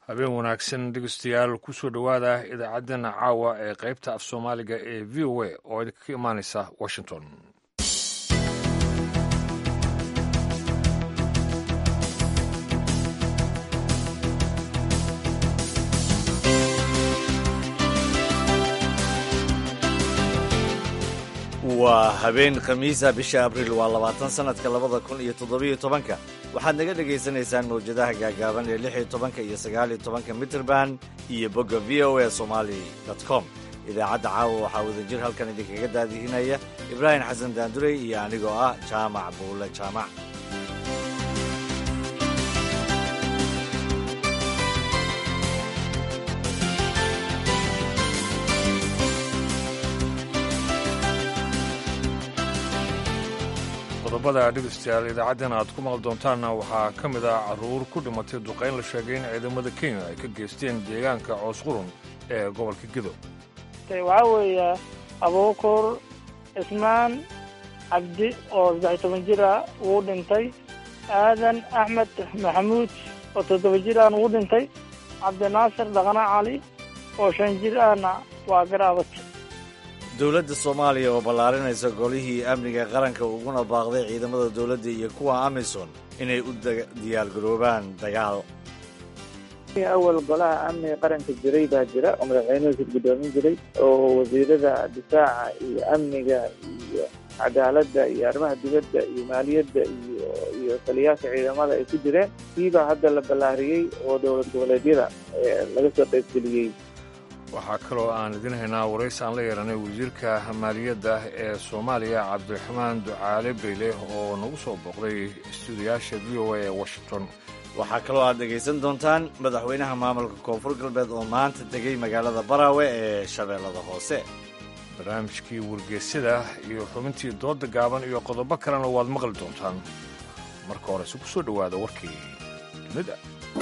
habeen wanaagsan dhegeystayaal kusoo dhowaada idaacaddeenna caawa ee qaybta af soomaaliga ee v o a oo idinka imaanaysa washington waa habeen khamiisa bisha abriil waa labaatan sannadka labada kun iyo toddobiyo tobanka waxaad naga dhegaysanaysaan mawjadaha gaagaaban ee lix iyo tobanka iyo sagaaliyo tobanka mitrband iyo bogga v o a somali com idaacadda caawa waxaa wadajir halkan idinkaga daadihinaya ibraahim xasan daandurey iyo anigoo ah jaamac buule jaamac qodobada dhegeystayaal idaacaddan aad ku maqli doontaanna waxaa ka mid ah carruur ku dhimatay duqayn la sheegay in ciidamada kenya ay ka geysteen deegaanka coos qurun ee gobolka gedo waxaa weeye abuukur cismaan cabdi oo saddex toban jir ah wuu dhintay aadan axmed maxamuud oo toddoba jir ahna wuu dhintay cabdinaasir dhaqna cali oo shan jir ahna waa garaabatay dowladda soomaaliya oo ballaarinaysa golihii amniga qaranka uguna baaqday ciidamada dowladda iyo kuwa amisom inay u diyaargaroobaan dagaal awal golaha amniga qaranka jiray baa jira oo madaxweynuhu gudoomin jiray oo wasiirada difaaca iyo amniga iyo cadaaladda iyo arrimaha dibadda iyo maaliyadda iyo iyo taliyaasha ciidamada ay ku jireen kiibaa hadda la ballaariyey oo dowlad goboleedyada laga soo qaybgeliyey waxaa kaloo aan idin haynaa waraysi aan la yeeranay wasiirka maaliyadda ee soomaaliya cabdiraxmaan ducaale beyle oo nagu soo booqday istuudiyaasha v o a ee washington waxaa kaloo aad dhegaysan doontaan madaxweynaha maamulka koonfur galbeed oo maanta tegey magaalada baraawe ee shabeellada hoose barnaamijkii wargeysyada iyo xubintii doodda gaaban iyo qodobo kalena waad maqli doontaan marka horese ku soo dhowaada warkii dunida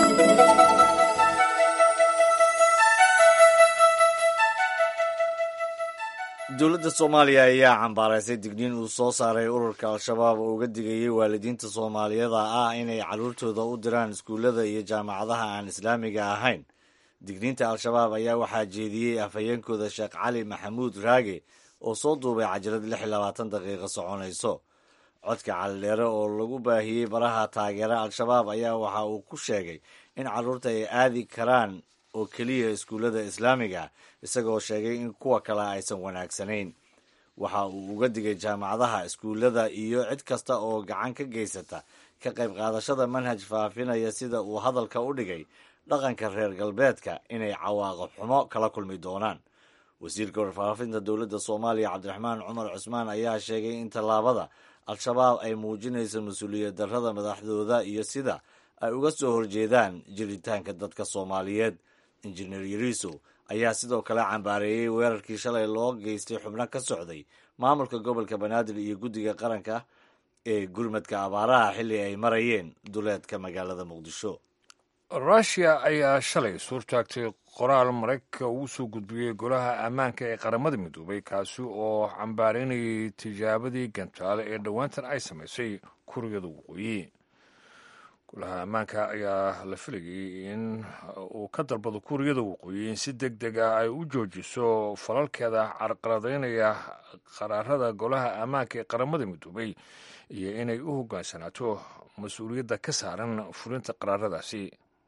dowladda soomaaliya ayaa cambaaraysay digniin uu soo saaray ururka al-shabaab oo uga digayay waalidiinta soomaaliyada ah inay carruurtooda u diraan iskuullada iyo jaamacadaha aan islaamiga ahayn digniinta al-shabaab ayaa waxaa jeediyey afhayeenkooda sheekh cali maxamuud raage oo soo duubay cajalad lix iyo labaatan daqiiqo soconayso codka calidheere oo lagu baahiyey baraha taageera al-shabaab ayaa waxa uu ku sheegay in carruurta ay aadi karaan oo keliya iskuullada islaamiga isagoo sheegay in kuwa kale aysan wanaagsanayn waxa uu uga digay jaamacadaha iskuullada iyo cid kasta oo gacan ka geysata ka qayb qaadashada manhaj faafinaya sida uu hadalka u dhigay dhaqanka reer galbeedka inay cawaaqib xumo kala kulmi doonaan wasiirka warfaafinta dowladda soomaaliya cabdiraxmaan cumar cusmaan ayaa sheegay in tallaabada al-shabaab ay muujinayso mas-uuliyad darrada madaxdooda iyo sida ay uga soo horjeedaan jiritaanka dadka soomaaliyeed injineer yariiso ayaa sidoo kale cambaareeyey weerarkii shalay loo geystay xubno ka socday maamulka gobolka banaadir iyo guddiga qaranka ee gurmadka abaaraha xilli ay marayeen duleedka magaalada muqdisho rushia ayaa shalay suurtaagtay qoraal maraykanka ugu soo gudbiyey golaha ammaanka ee qaramada midoobay kaasi oo cambaareynayay tijaabadii gantaale ee dhowaantan ay samaysay kuriyada waqooyi golaha ammaanka ayaa la filayay in uu ka dalbado kuuriyada waqooyi in si deg deg ah ay u joojiso falalkeeda carqaladaynaya qaraarada golaha ammaanka ee qaramada midoobay iyo inay u hogaansanaato mas-uuliyadda ka saaran fulinta qaraaradaasi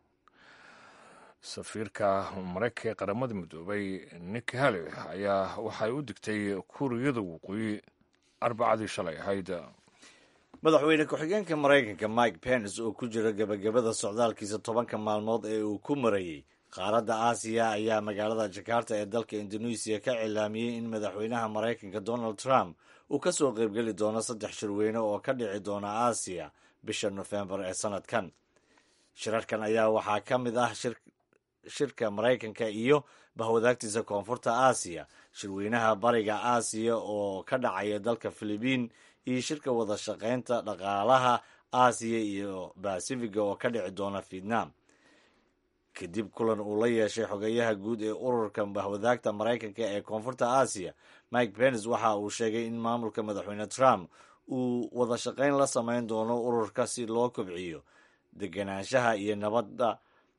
safiirka maraykanka ee qaramada midoobay niki hale ayaa waxay u digtay kuuriyada waqooyi arbacadii shalay ahayd madaxweyne ku-xigeenka maraykanka mike pence oo ku jira gebagabada socdaalkiisa tobanka maalmood ee uu ku marayey qaaradda aasiya ayaa magaalada jakarta ee dalka indoneesiya ka cilaamiyey in madaxweynaha maraykanka donald trump uu ka soo qaybgeli doono saddex shirweyne oo ka dhici doona aasiya bisha nofembar ee sanadkan shirarkan ayaa waxaa ka mid ah shirka maraykanka iyo bahwadaagtiisa koonfurta aasiya shirweynaha bariga aasiya oo ka dhacaya dalka filibiin iyo shirka wada shaqaynta dhaqaalaha aasiya iyo basifiga oo ka dhici doona vietnam kadib kulan uu la yeeshay xogeyaha guud ee ururka bahwadaagta maraykanka ee koonfurta aasiya mike pence waxa uu sheegay in maamulka madaxweyne trump uu wada shaqayn la samayn doono ururka si loo kobciyo degenaanshaha iyo nabadda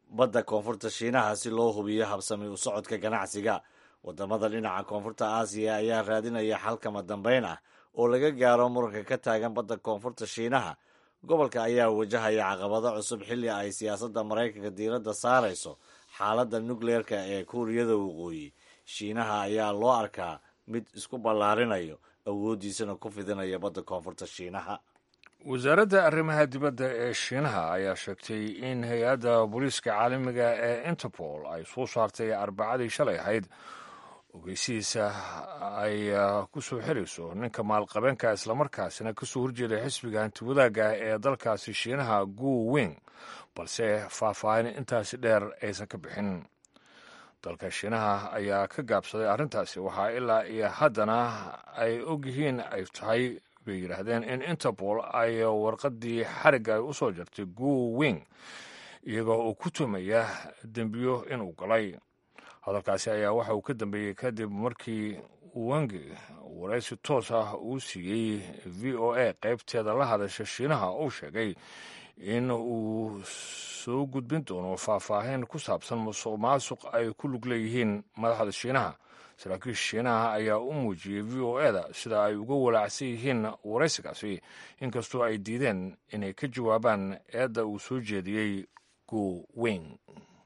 badda koonfurta shiinaha si loo hubiyo habsami u socodka ganacsiga wadamada dhinaca koonfurta aasiya ayaa raadinaya xalkama dambeyn ah oo laga gaaro muranka ka taagan badda koonfurta shiinaha gobolka ayaa wajahaya caqabado cusub xilli ay siyaasadda maraykanka diiradda saarayso xaaladda nukleerka ee kuuriyada waqooyi shiinaha ayaa loo arkaa mid isku ballaarinayo awooddiisana ku fidinaya badda koonfurta shiinaha wasaaradda arrimaha dibadda ee shiinaha ayaa sheegtay in hay-adda booliiska caalamiga ee interpol ay soo saartay arbacadii shalay ahayd ogeysihiisa ay ku soo xirayso ninka maalqabeenka islamarkaasina kasoo horjeeda xisbiga hantiwadaagga ee dalkaasi shiinaha gu wing balse faahfaahin intaasi dheer aysan ka bixin dalka shiinaha ayaa ka gaabsaday arrintaasi waxaa ilaa iyo haddana ay ogyihiin ay tahay bay yidhaahdeen in interpol ay warqaddii xarigga ay u soo jartay gu wing iyagoo uu ku tumaya dembiyo inuu galay hadalkaasi ayaa waxa uu ka dambeeyey kadib markii wangi waraysi toos ah uu siiyey v o a qaybteeda la hadasha shiinaha uu sheegay in uu soo gudbin doono faahfaahin ku saabsan musuq maasuq ay ku lug leeyihiin madaxda shiinaha saraakiisha shiinaha ayaa u muujiyey v o eda sida ay uga walaacsan yihiin waraysigaasi inkastoo ay diideen inay ka jawaabaan eedda uu soo jeediyey gu wing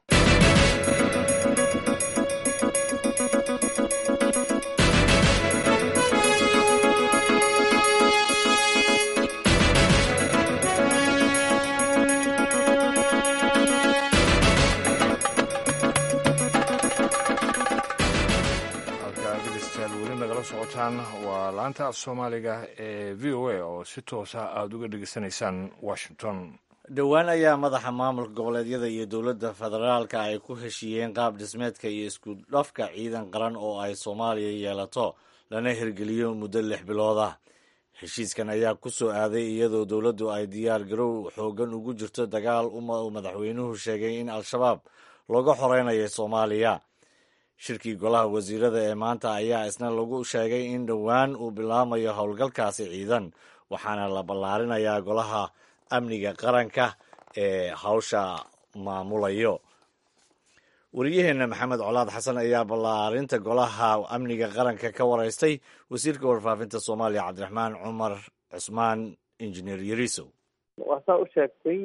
socotaan waa laanta af soomaaliga ee v o a oo si toosa aada uga dhegeysanaysaan washington dhowaan ayaa madaxa maamulka goboleedyada iyo dowladda federaalka ay ku heshiiyeen qaab dhismeedka iyo isku dhafka ciidan qaran oo ay soomaaliya yeelato lana hirgeliyo muddo lix bilood ah heshiiskan ayaa ku soo aaday iyadoo dowladdu ay diyaar garow xoogan ugu jirto dagaal uu madaxweynuhu sheegay in al-shabaab looga xoreynayo soomaaliya shirkii golaha wasiirada ee maanta ayaa isna lagu sheegay in dhowaan uu bilaamayo howlgalkaasi ciidan waxaana la ballaarinayaa golaha amniga qaranka ee hawsha maamulayo wariyaheenna maxamed colaad xasan ayaa ballaarinta golaha amniga qaranka ka waraystay wasiirka warfaafinta soomaaliya cabdiraxmaan cumar cusmaan injineer yarisow waa saa u sheegtay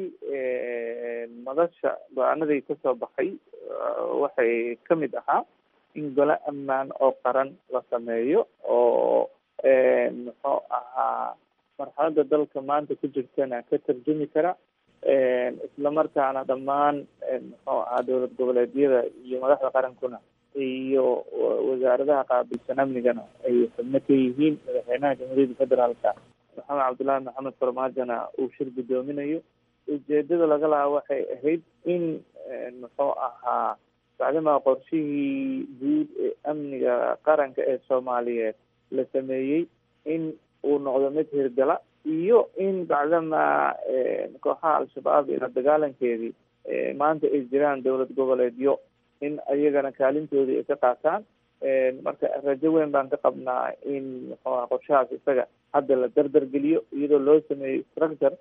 madasha go-aanadii ka soo baxay waxay ka mid ahaa in golo ammaan oo qaran la sameeyo oo muxuu ahaa marxaladda dalka maanta ku jirtana ka tarjumi kara islamarkaana dhammaan muxuu ahaa dowlad goboleedyada iyo madaxda qarankuna iyo wasaaradaha qaabilsan amnigana ay xubno ka yihiin madaxweynaha jamhuuriyadda federaalka maxamed cabdullaahi maxamed farmaajona uu shir guddoominayo ujeedada laga lahaa waxay ahayd in muxuu ahaa bacdamaa qorshihii guud ee amniga qaranka ee soomaaliyeed la sameeyey in uu noqdo mid hirgala iyo in bacdamaa kooxaha al-shabaab ila dagaalankeedii maanta ay jiraan dowlad goboleedyo in ayagana kaalintoodii ay ka qaataan marka rajo weyn baan ka qabnaa in muxuu aha qorshahaas isaga hadda la dardar geliyo iyadoo loo sameeyo structure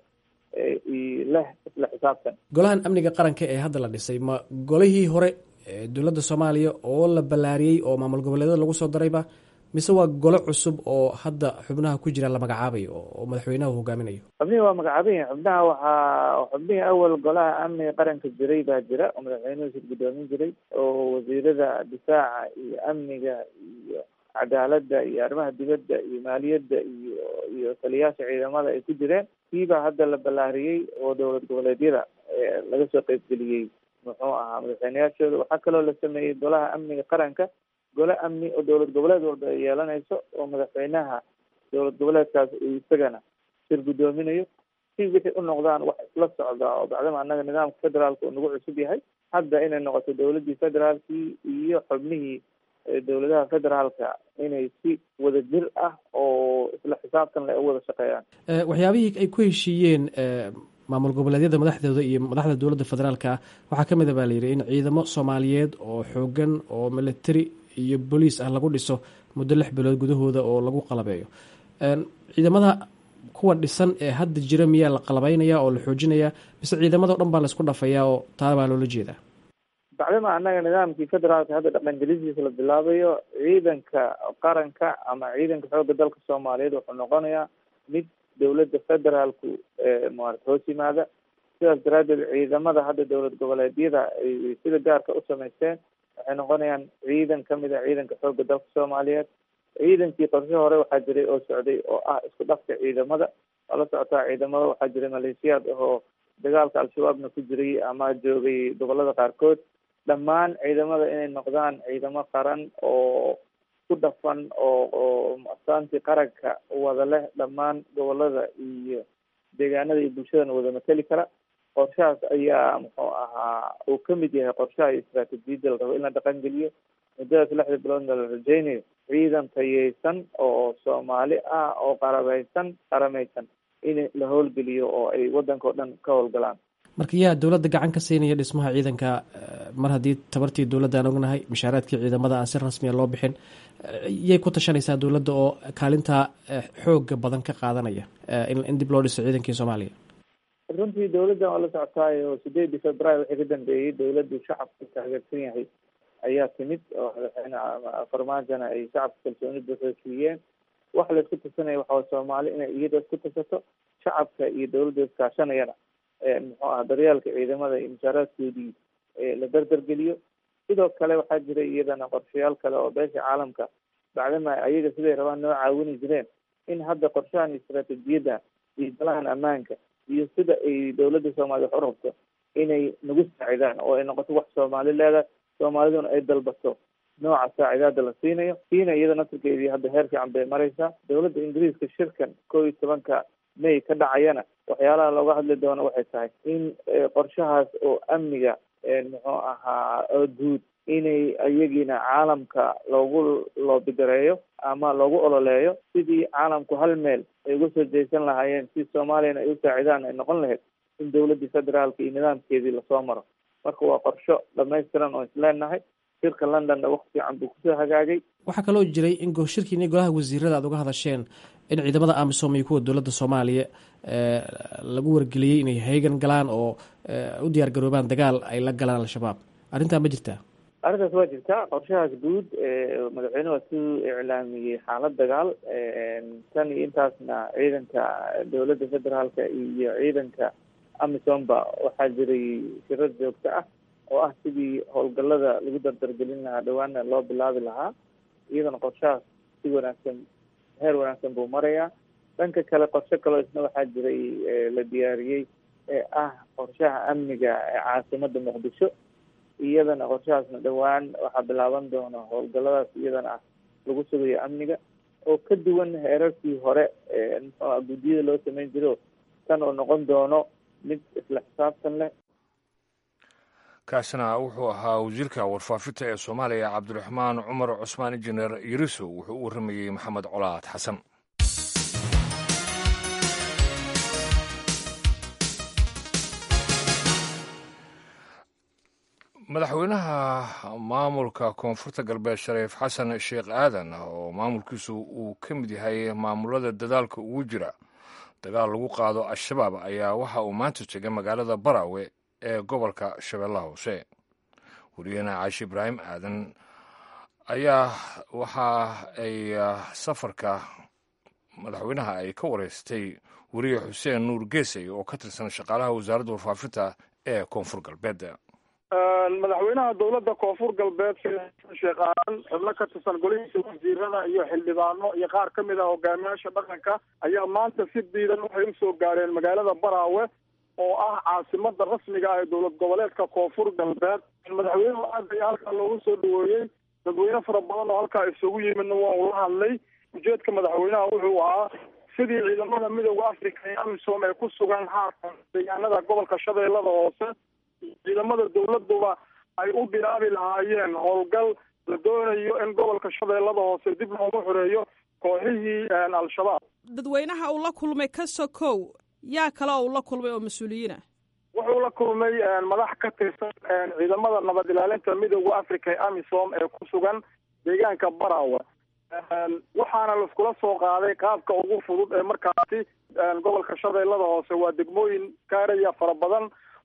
leh isla xisaabtan golahan amniga qaranka ee hadda la dhisay ma golihii hore dowladda soomaaliya oo la ballaariyey oo maamul goboleedyada lagu soo darayba mise waa golo cusub oo hadda xubnaha ku jira la magacaabayo oo madaxweynaha uu hogaaminayo xubnihii waa magacaaban yihin xubnaha waxaa xubnihii awal golaha amniga qaranka jiray baa jira oo madaxweynuhu shir guddoomin jiray oo wasiirada difaaca iyo amniga iyo cadaaladda iyo arrimaha dibadda iyo maaliyadda iyo iyo taliyaasha ciidamada ay ku jireen kiibaa hadda la ballaariyey oo dowlad goboleedyada laga soo qeybgeliyey muxuu ahaa madaxweyneyaashooda waxaa kaloo la sameeyey golaha amniga qaranka gole amni oo dowlad goboleed walba ay yeelanayso oo madaxweynaha dowlad goboleedkaas uu isagana shir guddoominayo si wixii u noqdaan wax isla socda oo bacdama annaga nidaamka federaalka uu nagu cusub yahay hadda inay noqoto dowladdii federaalkii iyo xubnihii dowladaha federaalka inay si wada jir ah oo isla xisaabtan le u wada shaqeeyaan waxyaabihii ay ku heshiiyeen maamul goboleedyada madaxdooda iyo madaxda dowladda federaalka waxaa ka mid a baa layidhi in ciidamo soomaaliyeed oo xoogan oo military iyo booliis ah lagu dhiso muddo lix bilood gudahooda oo lagu qalabeeyo ciidamada kuwa dhisan ee hadda jira miyaa la qalabeynaya oo la xoojinaya mise ciidamadao dhan baa laisku dhafayaa oo taa baa loola jeedaa bacdama annaga nidaamkii federaalka hadda dhaqangelisiisa la bilaabayo ciidanka qaranka ama ciidanka xoogga dalka soomaaliyeed wuxuu noqonayaa mid dowladda federaalku maarata hoos yimaada sidaas daraaddeed ciidamada hadda dowlad goboleedyada ay sida gaarka u samaysteen waxay noqonayaan ciidan kamid a ciidanka xoogga dalka soomaaliyeed ciidankii qorshe hore waxaa jiray oo socday oo ah isku dhafka ciidamada waa la socotaa ciidamada waxaa jiray maleeshiyaad ahoo dagaalka al-shabaabna ku jiray ama joogay gobolada qaarkood dhammaan ciidamada inay noqdaan ciidamo qaran oo ku dhafan oo oo astaantii qaranka wada leh dhammaan gobolada iyo deegaanada iyo bulshadana wada mateli kara qorshahaas ayaa muxuu ahaa uu kamid yahay qorshaha iyo istraatijiyadda la rabo in la dhaqan geliyo muddadaas lixda biloodna la rajeynayo ciidan tayeysan oo soomaali ah oo qarabaysan qaramaysan in la howlgeliyo oo ay waddanka o dhan ka howlgalaan marka yaa dowladda gacan ka siinaya dhismaha ciidanka mar haddii tabartii dowladda aan ognahay mushaaraadkii ciidamada aan si rasmiya loo bixin yay ku tashanaysaa dowladda oo kaalintaa xooga badan ka qaadanaya in dib loo dhiso ciidankii soomaaliya runtii dowladdan waa la socotaayo sideedii februaary wixii ka dambeeyey dowladdu shacabku taageersan yahay ayaa timid oo madaxweyne farmaajona ay shacabka kalsooni buuxda siiyeen waxa la isku tasanaya waxaa soomaali inay iyada isku tasato shacabka iyo dowladda iskaashanayana muxuu aha daryeelka ciidamada iyo mushaaraadkoodii la dardargeliyo sidoo kale waxaa jiray iyadana qorshayaal kale oo beesha caalamka bacdama ayaga siday rabaan noo caawini jireen in hadda qorshahan iyo istraatijiyadda iyo dalahan ammaanka iyo sida ay dowladda soomaaliya wax u rabto inay nagu saacidaan oo ay noqoto wax soomaali leedahay soomaaliduna ay dalbato nooca saacidaada la siinayo kiina iyada naftirkeedii hadda heer fiican bay maraysaa dowladda ingiriiska shirkan kow iyo tobanka may ka dhacayana waxyaalaha looga hadli doono waxay tahay in qorshahaas oo amniga muxuu ahaa oo guud inay iyagiina caalamka loogu loobigareeyo ama loogu ololeeyo sidii caalamku hal meel ay uga soo jeesan lahaayeen si soomaaliyana ay u saacidaan ay noqon lahayd in dowladdii federaalka iyo nidaamkeedii lasoo maro marka waa qorsho dhamaystiran oo isleenahay shirka londonna waqti fiican buu kusoo hagaagay waxaa kaloo jiray in shirkiini golaha wasiirada aad uga hadasheen in ciidamada amisom iyo kuwa dowladda soomaaliya lagu wargeliyey inay heegan galaan oo u diyaar garoobaan dagaal ay la galaan al-shabaab arrintaa ma jirtaa arrintaas waa jirtaa qorshahaas guud madaxweyne waa suu iclaamiyey xaalad dagaal tan iyo intaasna ciidanka dowladda federaalka iyo ciidanka amisomba waxaa jiray shirar joogto ah oo ah sidii howlgallada lagu dardargelin lahaa dhawaana loo bilaabi lahaa iyadana qorshahaas si wanaagsan heer wanaagsan buu marayaa dhanka kale qorshe kaloo isna waxaa jiray la diyaariyey ee ah qorshaha amniga ee caasimada muqdisho iyadana qorshahaasna dhowaan waxaa bilaaban doona howlgalladaas iyadana ah lagu sugayo amniga oo ka duwan heerarkii hore muxuua guddiyada loo sameyn jiro tan oo noqon doono mid isla xisaabtan leh kaasina wuxuu ahaa wasiirka warfaafinta ee soomaaliya cabdiraxmaan cumar cusmaan injineer yariso wuxuu u warramayey maxamed colaad xasan madaxweynaha maamulka koonfurta galbeed shariif xasan sheekh aadan oo maamulkiisu uu ka mid yahay maamulada dadaalka ugu jira dagaal lagu qaado al-shabaab ayaa waxa uu maanta tegay magaalada barawe ee gobolka shabeellaha hoose wariyahena caashi ibraahim aadan ayaa waxa ay safarka madaxweynaha ay ka wareystay weriye xuseen nuur geesay oo ka tirsan shaqaalaha wasaaradda warfaafinta ee koonfur galbeed madaxweynaha dowladda koonfur galbeed sheekh aadan xubno ka tirsan golihiisa wasiirada iyo xildhibaano iyo qaar ka mid ah hogaamiyaasha dhaqanka ayaa maanta si diidan waxay usoo gaareen magaalada baraawe oo ah caasimada rasmiga ah ee dowlad goboleedka koonfur galbeed madaxweynuhu aad ayaa halkaa loogu soo dhaweeyey dadweyne fara badan oo halkaa isugu yimidna waa uu la hadlay ujeedka madaxweynaha wuxuu ahaa sidii ciidamada midooda africa ee amisom ee ku sugan haatan deegaanada gobolka shabeellada hoose ciidamada dowladuba ay u bilaabi lahaayeen howlgal la doonayo in gobolka shabeellada hoose dib loogu xoreeyo kooxihii al-shabaab dadweynaha uu la kulmay ka sokow yaa kale oo uu la kulmay oo mas-uuliyiina wuxuu la kulmay madax ka tirsan ciidamada nabad ilaalinta midooda africa ee amisom ee ku sugan deegaanka barawe waxaana laiskula soo qaaday qaabka ugu fudud ee markaasi gobolka shabeellada hoose waa degmooyin gaaraya fara badan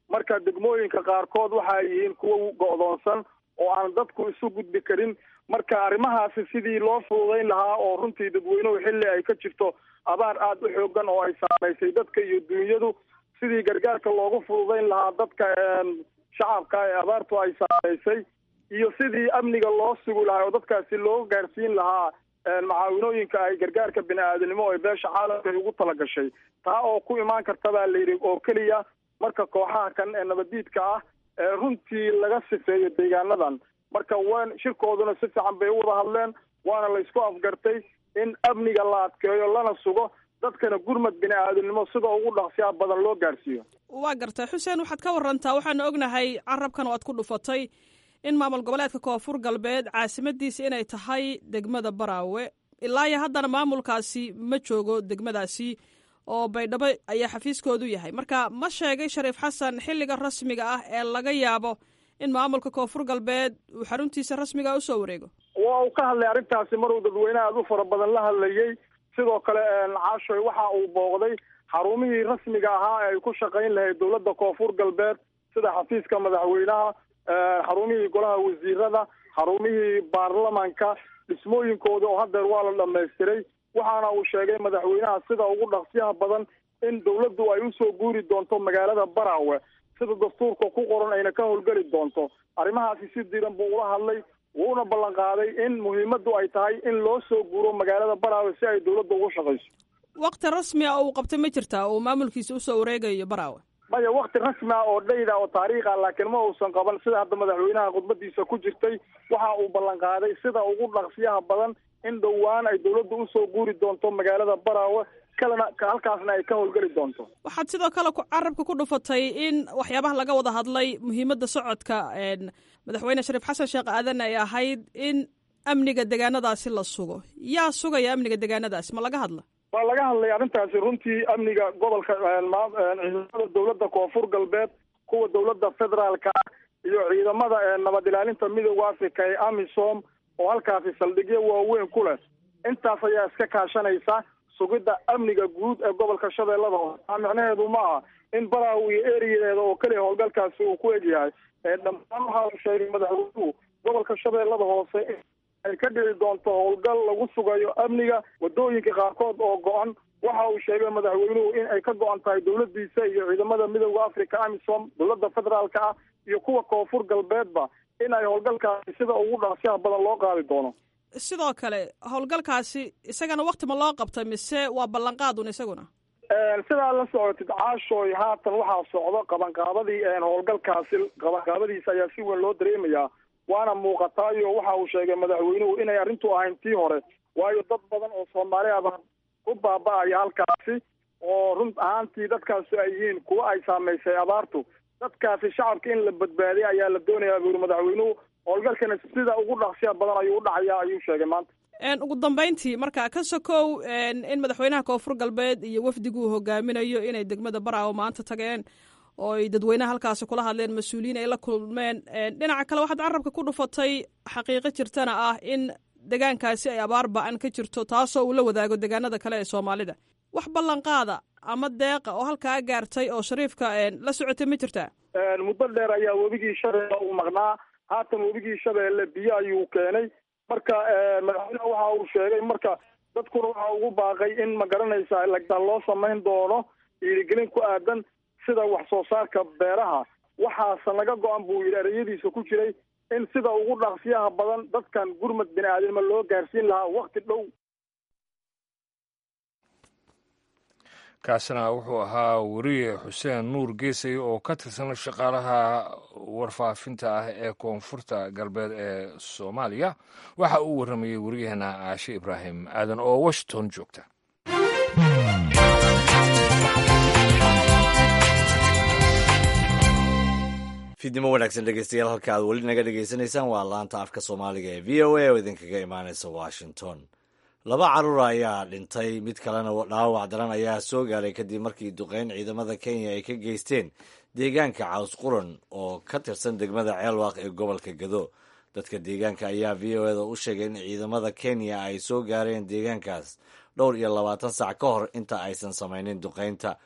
marka degmooyinka qaarkood waxa ay yihiin kuwo go'doonsan oo aan dadku isu gudbi karin marka arrimahaasi sidii loo fududayn lahaa oo runtii dadweynuhu xilli ay ka jirto abaar aada u xoogan oo ay saamaysay dadka iyo dunyadu sidii gargaarka loogu fududayn lahaa dadka shacabka ee abaartu ay saamaysay iyo sidii amniga loo sugi lahaa oo dadkaasi loo gaarsiin lahaa macaawinooyinka ay gargaarka bini aadanimo ee beesha caalamka ay ugu talagashay taa oo ku imaan karta baa layidhi oo keliya marka kooxaha kan ee nabadiidka ah ee runtii laga sifeeyo deegaanadan marka wan shirkooduna si fiican bay u wada hadleen waana laysku afgartay in amniga la adkeeyo lana sugo dadkana gurmad bini aadanimo sida ugu dhaqsiyaa badan loo gaarsiiyo waa gartay xuseen waxaad ka warantaa waxaanu ognahay carabkan oo aad ku dhufatay in maamul goboleedka koonfur galbeed caasimadiisa inay tahay degmada baraawe ilaa iyo haddana maamulkaasi ma joogo degmadaasi oo baydhabo ayaa xafiiskoodu yahay marka ma sheegay shariif xasan xilliga rasmiga ah ee laga yaabo in maamulka koonfur galbeed uu xaruntiisa rasmiga usoo wareego waa uu ka hadlay arrintaasi maruu dadweyne aada u fara badan la hadlayey sidoo kale caashoy waxa uu booqday xarumihii rasmiga ahaa ee ay ku shaqayn lahayd dowladda koonfur galbeed sida xafiiska madaxweynaha xarumihii golaha wasiirada xarumihii baarlamanka dhismooyinkooda oo haddeer waa la dhamaystiray waxaana uu sheegay madaxweynaha sida ugu dhaqsiyaha badan in dowladdu ay usoo guuri doonto magaalada baraawe sida dastuurka ku qoran ayna ka howlgeli doonto arrimahaasi si diran buu ula hadlay wuuna ballan qaaday in muhiimaddu ay tahay in loo soo guuro magaalada baraawe si ay dowladda ugu shaqayso wakti rasmi a uu qabtay ma jirtaa uu maamulkiisa usoo wareegayo baraawe maya wakti rasmi ah oo dhayda oo taariikh ah laakiin ma uusan qaban sida hadda madaxweynaha khudbadiisa ku jirtay waxa uu ballan qaaday sida ugu dhaqsiyaha badan in dhowaan ay dowladda usoo guuri doonto magaalada baraawe kalena halkaasna ay ka howlgeli doonto waxaad sidoo kale carabka ku dhufatay in waxyaabaha laga wada hadlay muhiimadda socodka madaxweyne shariif xasan sheekh aadan ay ahayd in amniga deegaanadaasi la sugo yaa sugaya amniga deegaanadaasi ma laga hadla waa laga hadlay arrintaasi runtii amniga gobolka ciidamada dowladda koonfur galbeed kuwa dowladda federaalka iyo ciidamada nabad ilaalinta midooda africa ee amisom oo halkaasi saldhigyo waaweyn ku leh intaas ayaa iska kaashanaysa sugidda amniga guud ee gobolka shabeellada hoose taa micnaheedu ma aha in baraaw iyo eriyadeeda oo keliya howlgalkaasi uu ku egyahay dhammaan waxa uu sheegay madaxweynuhu gobolka shabeellada hoose ay ka dhici doonto howlgal lagu sugayo amniga wadooyinka qaarkood oo go-an waxa uu sheegay madaxweynuhu in ay ka go-an tahay dowladiisa iyo ciidamada midooda africa amisom dowladda federaalka ah iyo kuwa koonfur galbeedba in ay howlgalkaasi sida ugu dhaqsiyaha badan loo qaadi doono sidoo kale howlgalkaasi isagana wakti ma loo qabtay mise waa ballanqaadun isaguna sidaa la socotid caashooy haatan waxaa socdo qabanqaabadii howlgalkaasi qabanqaabadiisa ayaa si weyn loo dareemayaa waana muuqataayo waxa uu sheegay madaxweynuhu inay arrintu ahayn tii hore waayo dad badan oo soomaali aba ku baaba-aya halkaasi oo run ahaantii dadkaasi ay yihiin kuwa ay saamaysay abaartu dadkaasi shacabka in la badbaadiya ayaa la doonayaa buu yiri madaxweynuhu howlgalkana sida ugu dhaqsiya badan ayuu u dhacayaa ayuu sheegay maanta ugu dambeyntii marka ka sokow in madaxweynaha koonfur galbeed iyo wafdigu uu hogaaminayo inay degmada baraawo maanta tageen oo ay dadweynaha halkaasi kula hadleen mas-uuliyiin ay la kulmeen dhinaca kale waxaad carabka ku dhufatay xaqiiqo jirtana ah in degaankaasi ay abaar ba-an ka jirto taasoo uu la wadaago degaanada kale ee soomaalida wax ballanqaada ama deeqa oo halkaa gaartay oo shariifka la socotay ma jirtaa muddo dheer ayaa webigii shabeelle uu maqnaa haatan webigii shabeelle biyo ayuu keenay marka madaxweyneha waxa uu sheegay marka dadkuna waxa ugu baaqay in ma garanaysa lagdaan loo samayn doono dhiirigelin ku aadan sida wax soo saarka beeraha waxaase naga go-an buu yidhi ereyadiisa ku jiray in sida ugu dhaqsiyaha badan dadkan gurmad bini aadamnimo loo gaarsiin lahaa wakti dhow kaasina wuxuu ahaa weriye xuseen nuur geesay oo ka tirsan shaqaalaha warfaafinta ah ee koonfurta galbeed ee soomaaliya waxa uu warramayey weriyaheena caashe ibraahim aadan oo washington joogta fiidnimo wanaagsan dhegeystayaal halka aad weli naga dhegeysanaysaan waa laanta afka soomaaliga ee v o a oo idinkaga imaaneysa washington laba carruur ayaa dhintay mid kalena dhaawac daran ayaa soo gaaray kadib markii duqeyn ciidamada kenya ay ka geysteen deegaanka caws quran oo ka tirsan degmada ceelwaaq ee gobolka gado dadka deegaanka ayaa v o eda u sheegay in ciidamada kenya ay soo gaareen deegaankaas dhowr iyo labaatan sac ka hor inta aysan samaynin duqeynta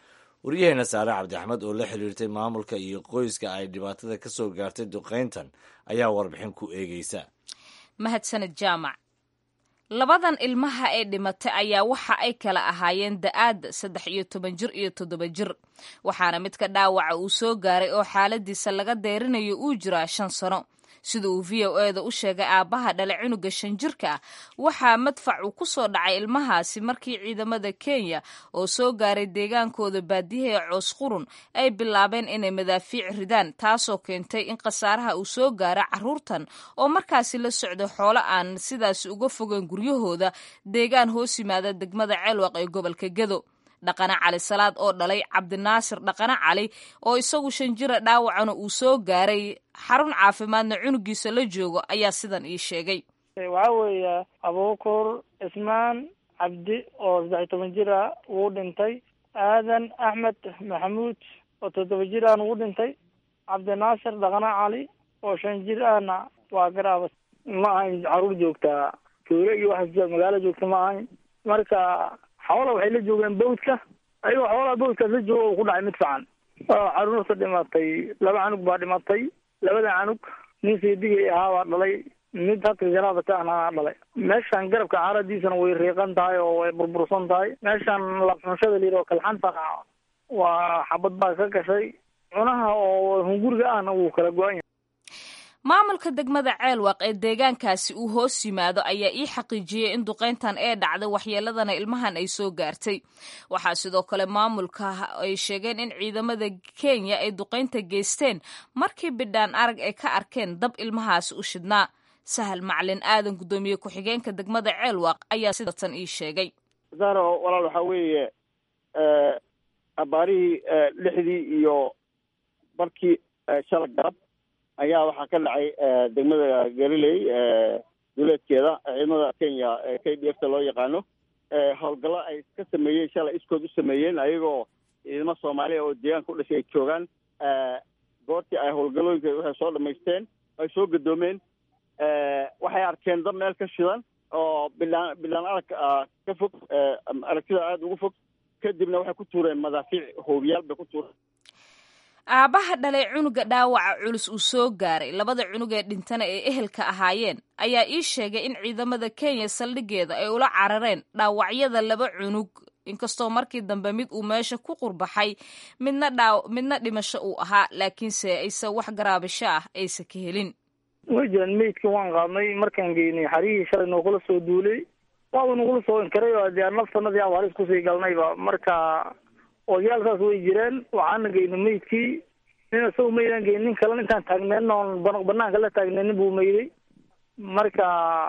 waryaheena saare cabdi axmed oo la xiriirtay maamulka iyo qoyska ay dhibaatada ka soo gaartay duqayntan ayaa warbixin ku eegeysa mahadsaned jaamac labadan ilmaha ee dhimatay ayaa waxa ay kala ahaayeen da-aadda saddex iyo toban jir iyo toddoba jir waxaana midka dhaawaca uu soo gaaray oo xaaladiisa laga deerinayo uu jiraa shan sano sida uu v o eda u sheegay aabbaha dhale cunuga shan jirka ah waxaa madfac uu ku soo dhacay ilmahaasi markii ciidamada kenya oo soo gaaray deegaankooda baadiyaha ee coos qurun ay bilaabeen inay madaafiic ridaan taasoo keentay in khasaaraha uu soo gaara carruurtan oo markaasi la socda xoolo aan sidaasi uga fogeyn guryahooda deegaan hoos yimaada degmada ceelwaq ee gobolka gedo dhaqane cali salaad oo dhalay cabdinaasir dhaqane cali oo isagu shan jira dhaawacana uu soo gaaray xarun caafimaadna cunugiisa la joogo ayaa sidan ii sheegay waxaa weeye abuukur cismaan cabdi oo saddex iyo toban jir ah wuu dhintay aadan axmed maxamuud oo toddoba jir ahna wuu dhintay cabdinaasir dhaqane cali oo shan jir ahna waa garaaba ma ahayn caruur joogtaa tuulo iyo waxaas magaalo joogta ma ahayn marka xoola waxay la joogeen bawdka ayagoo xoolaha bawdkaas la jooga uu ku dhacay mid fican caruurta dhimatay laba canug baa dhimatay labada canug nin seedigay ahaa baa dhalay mid hadka janaabata ahna dhalay meeshan garabka caaradiisana way riiqan tahay oo way burbursan tahay meeshan labxunshada layidhi oo kalxanta waa xabad baa ka gashay cunaha oo hunguriga ahna wuu kala go-an yahay maamulka degmada ceelwaq ee deegaankaasi uu hoos yimaado ayaa ii xaqiijiyey in duqayntan ee dhacday waxyeeladana ilmahan ay soo gaartay waxaa sidoo kale maamulka ay sheegeen in ciidamada kenya ay duqaynta geysteen markii bidhaan arag ay ka arkeen dab ilmahaasi u shidnaa sahal maclin aadan guddoomiye ku-xigeenka degmada ceelwaq ayaa sidatan ii sheegay zaro walaal waxaa weeye abaarihii lixdii iyo barkii shala garab ayaa waxaa ka dhacay degmada galiley duleedkeeda ciidamada kenya k d f ta loo yaqaano howlgallo ay ka sameeyeen shalay iskood u sameeyeen ayagoo ciidamo soomaaliya oo deegaanka u dhashay ay joogaan goortii ay howlgallooyinka waxay soo dhamaysteen ay soo gadoomeen waxay arkeen dab meel ka shidan oo bilaan bilaan arag ka fog aragtida aada ugu fog kadibna waxay ku tuureen madaafiic hoobiyaal bay ku tuureen aabbaha dhalay cunuga dhaawaca culus uu soo gaaray labada cunug ee dhintana ee ehelka ahaayeen ayaa ii sheegay in ciidamada kenya saldhigeeda ay ula carareen dhaawacyada laba cunug inkastoo markii dambe mid uu meesha ku qurbaxay midna dhaa midna dhimasho uu ahaa laakiinse ayse wax garaabasho ah aysa ka helin way jiraan meydka waan qaadnay markaan geynay xarihii shalay noogula soo duulay waaba nagula soo inkaray oo dee naftanadii aaba halis kusii galnayba marka odayaalkaas way jireen waxaana geynay meydkii nin isagu maydaan geyn nin kalena intaan taagneen oon banaanka la taagneenin buu mayday marka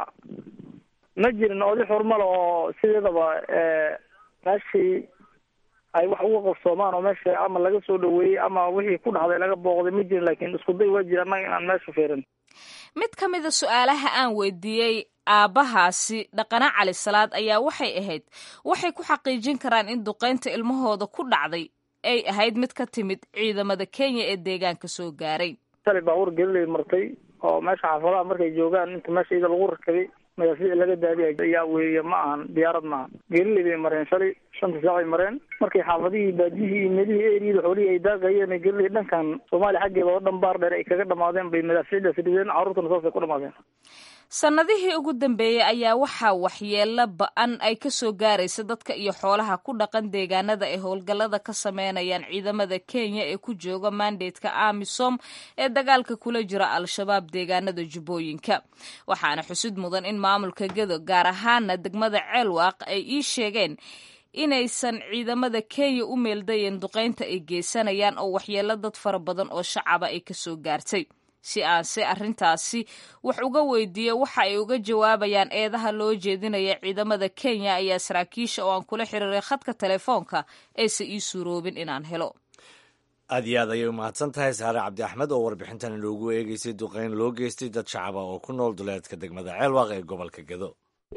ma jirin oday xurmale oo sideedaba meeshii ay wax uga qabsoomaan oo meesha ama laga soo dhaweeyey ama wixii ku dhacday laga booqday ma jirin laakiin isku day waa jira annaga inaan meesha fiirin mid ka mida su-aalaha aan weydiiyey aabbahaasi dhaqane cali salaad ayaa waxay ahayd waxay ku xaqiijin karaan in duqaynta ilmahooda ku dhacday ay ahayd mid ka timid ciidamada kenya ee deegaanka soo gaaray shalay baabuur gelilay martay oo meesha xaafadaha markay joogaan inta meesha iyada lagu rakabay madaafiic laga daadiya ayaa weeye ma ahan diyaarad maaha gelilay bay mareen shalay shanta saacay mareen markay xaafadihii baadiyihii iyo meelihii eriyada xoolihii ay daaqayeen gelilay dhankan soomaaliya xaggeeda oo dhan baar dheer ay kaga dhamaadeen bay madaafiicdaas rideen carruurtana saasay ku dhamaadeen sannadihii ugu dambeeyey ayaa waxaa waxyeelo ba-an ay ka soo gaaraysa dadka iyo xoolaha ku dhaqan deegaanada ay howlgallada ka sameynayaan ciidamada kenya ee ku jooga mandatka amisom ee dagaalka kula jira al-shabaab deegaanada jubbooyinka waxaana xusid mudan in maamulka gedo gaar ahaana degmada ceelwaaq ay ii sheegeen inaysan ciidamada kenya u meeldayen duqaynta ay geysanayaan oo waxyeelo dad fara badan oo shacaba ay kasoo gaartay si aan se arrintaasi wax uga weydiiyo waxa ay uga jawaabayaan eedaha loo jeedinaya ciidamada kenya ayaa saraakiisha oo aan kula xiriiray khadka telefoonka aysa ii suuroobin inaan helo aad iyo aad ayay umahadsan tahay saare cabdi axmed oo warbixintan inoogu eegeysay duqeyn loo geystay dad shacaba oo ku nool duleedka degmada ceelwaaq ee gobolka gedo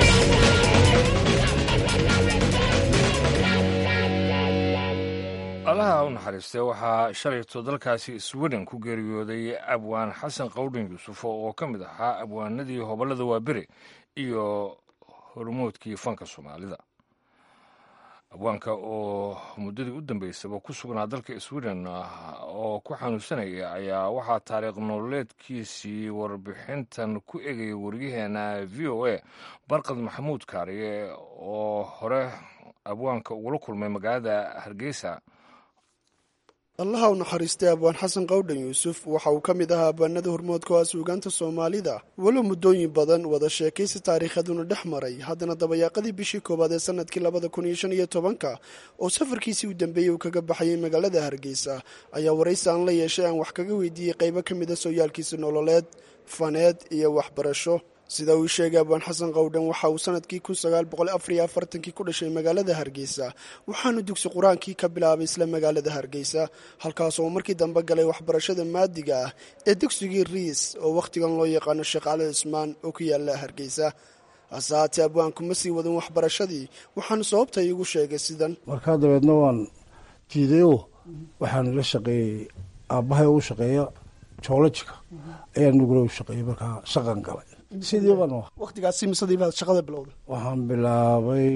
allaha u naxariistay waxaa shalayto dalkaasi sweden ku geeriyooday abwaan xasan qawdhin yuusufo oo ka mid ahaa abwaanadii hobollada waaberi iyo hormoodkii fanka soomaalida abwaanka oo muddadii u dambeysaba ku sugnaa dalka sweden oo ku xanuunsanaya ayaa waxaa taariikh nololeedkiisii warbixintan ku egayay waryaheena v o a barkad maxamuud kaariye oo hore abwaanka ugula kulmay magaalada hargeysa allaha u naxariistay abwaan xasan qawdhan yuusuf waxa uu ka mid ahaa abwaanada hormoodka oo ah suugaanta soomaalida walow muddooyin badan wada sheekaysi taariikhaduna dhex maray haddana dabayaaqadii bishii koowaad ee sanadkii labada kun iyo shan iyo tobanka oo safarkiisii u dambeeyey uu kaga baxayay magaalada hargeysa ayaa waraysi aan la yeeshay aan wax kaga weydiiyey qaybo ka mid a sooyaalkiisa nololeed faneed iyo waxbarasho sida uu sheegay abwaan xasan qawdhan waxa uu sanadkii kun sagaal boqol afar iyo afartankii ku dhashay magaalada hargeysa waxaanu dugsi qur-aankii ka bilaabay isla magaalada hargeysa halkaas oo markii dambe galay waxbarashada maadiga ah ee dugsigii riis oo wakhtigan loo yaqaano sheekh cali cismaan oo ku yaala hargeysa hase haatee abwaanku ma sii wadin waxbarashadii waxaanu sababta iigu sheegay sidan markaa dabeedna waan diidayo waxaanu la shaqeeyey aabbahay u shaqeeya joolojika ayaa nugula u shaqeeyey markaa shaqan galay sidii baan wakhtigaasi misadiibaad shaqada bilowda waxaan bilaabay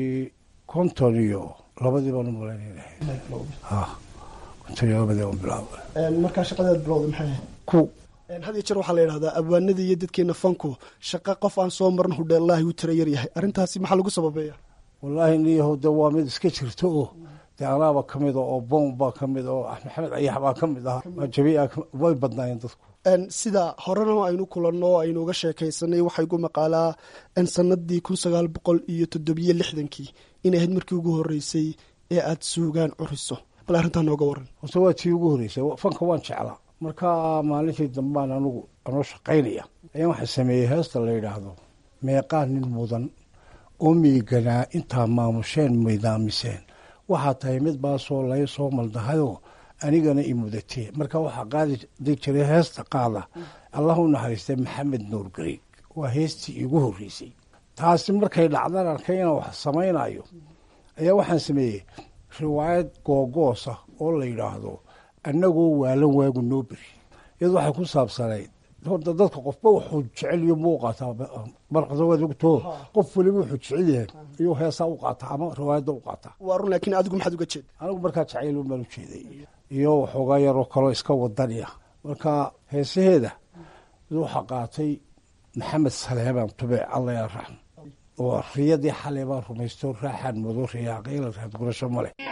konton iyo labadii baan u malaynayna ha konton iyo labadii baan bilaabay markaa shaqadaad bilowda maxay ahayd ku had iyo jeer waxaa la yidhahdaa abwaanadii iyo dadkeena fanku shaqa qof aan soo marin hudheellaahi u tira yar yahay arrintaasi maxaa lagu sababeeya wallaahi niyahow de waa mid iska jirta oo dee anaaba ka mid a oo boom baa ka mid oo maxamed ayax baa ka mid ahaa jabiia way badnaayeen dadku sida horena aynu kulanno o aynu uga sheekaysanay waxaa igu maqaalaa sanadii kun sagaal boqol iyo toddobiyo lixdankii inay ahayd markii ugu horeysay ee aad suugaan curiso bal arrintaa nooga waran horta waa tii ugu horreysay fanka waan jeclaa markaa maalintii dambaan anugu anoo shaqaynaya ayaan waxaa sameeyey heesta la yidhaahdo meeqaa nin mudan oo miiganaa intaa maamusheen midaamiseen waxaa tahay mid baasoo lay soo maldahayoo anigana i mudatee marka waxaa qaadi jiray heesta qaada allah u naxariistay maxamed nuur gariig waa heestii iigu horreysay taasi markay dhacdan arkay inaan wax samaynayo ayaa waxaan sameeyey riwaayad googoosa oo la yidhaahdo annagoo waalan waagu noo beri iyadu waxay ku saabsanayd horta dadka qofba wuxuu jeceliyo muu qaataa barqada waad ogtoo qof weliba wuxuu jecel yahay ayuu heesaa u qaataa ama riwaayadda u qaataa waa run laakiin adigu maxaad uga jeeda anigu markaa jacayl baan u jeeday iyo waxoogaa yaroo kaloo iska wadaniya marka heesaheeda mid waxaa qaatay maxamed saleebaan tubeec alla yaa raxm oo riyadii xalay baan rumaysto raaxaan mudo riyaaqayla raad gurasho ma leh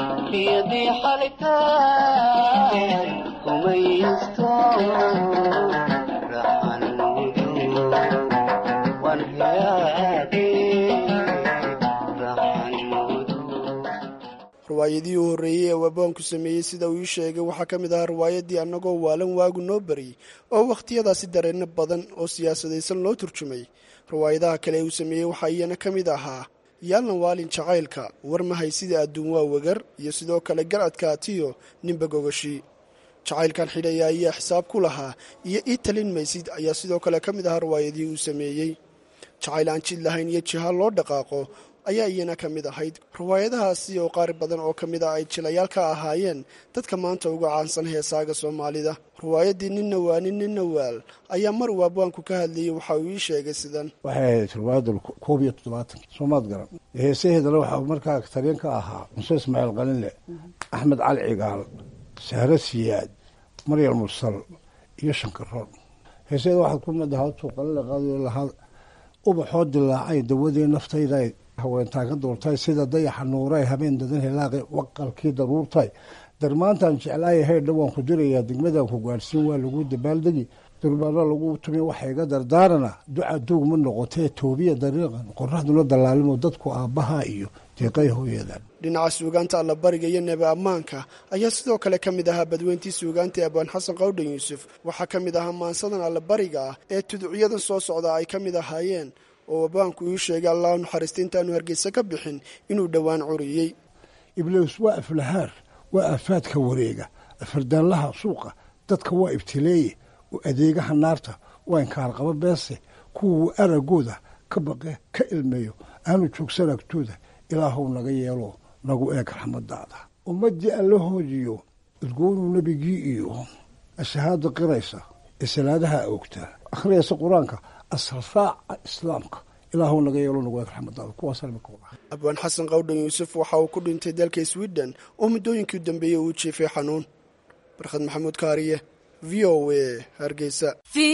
riwaayadii u horreeyey ee wabaanku sameeyey sida uu ii sheegay waxaa ka mid ahaa riwaayadii annagoo waalan waagu noo bariyey oo wakhtiyadaasi dareenno badan oo siyaasadaysan loo turjumay riwaayadaha kale ee uu sameeyey waxaa iyana ka mid ahaa yaalna waalin jacaylka war mahay sida adduun waa wegar iyo sidoo kale garcadka atiyo ninba gogoshii jacaylkan xidhaya ayaa xisaab ku lahaa iyo ii talin maysid ayaa sidoo kale ka mid ahaa riwaayadii uu sameeyey jacayl aan jid lahayn iyo jiha loo dhaqaaqo ayaa iyana ka mid ahayd riwaayadahaasi oo qaar badan oo ka mid ah ay jilayaal ka ahaayeen dadka maanta uga caansan heesaaga soomaalida riwaayaddii ninna waa nin ninna waal ayaa mar uu abwaanku ka hadlayey waxa uu ii sheegay sidan waxay ahayd riwaayadda koob iyo toddobaatan soomaad garan heesaheedana waxaa markaa taliyan ka ahaa muse ismaaciil qalinle axmed cali cigaal sahre siyaad maryam mursal iyo shankaroon heesaheeda waxaad ku mid ahaa tuu qalinle qaadayo lahaa ubaxoo dilaacay dawadii naftayda haweentaan ka doortay sida dayaxa nuuray habeen dadan helaaqi waqalkii daruurtay darmaantaan jeclaaya haydha waan ku dirayaa degmadaan ku gaadhsiin waa lagu dabaaldegi durbaano lagu tumi waxa iga dardaarana duca duug ma noqotee toobiya dariiqan qoraxduna dallaalimo dadku aabbaha iyo deeqay hooyadan dhinaca suugaanta allabariga iyo neebe ammaanka ayaa sidoo kale ka mid ahaa badweyntii suugaanta abwaan xasan qawdhan yuusuf waxaa ka mid ahaa maansadan allabariga ah ee tuducyadan soo socda ay ka mid ahaayeen oo abwaanku uu sheegay allah naxariista intaanu hargeysa ka bixin inuu dhowaan curiyey iblews waa aflahaar waa aafaadka wareega afardaanlaha suuqa dadka waa ibtileeye oo adeegaha naarta waa inkaarqabo beese kuwuu aragooda ka baqe ka ilmeeyo aanu joogsan agtooda ilaahow naga yeelo nagu eeg raxmadaada ummaddii alla hoodiyo irgoonuu nebigii iyo ashahaada qiraysa ee salaadaha oogtaa akhriyaysa qur-aanka asraraaca islaamka ilaahu naga yeelo nagu eeg raxmadaada kuwaasaan imika wadahay abwaan xasan qawdhan yuusuf waxa uu ku dhintay dalka sweden oo muddooyinkii u dambeeyey uu jiifay xanuun barkhad maxamuud kaariye v o a hargeysa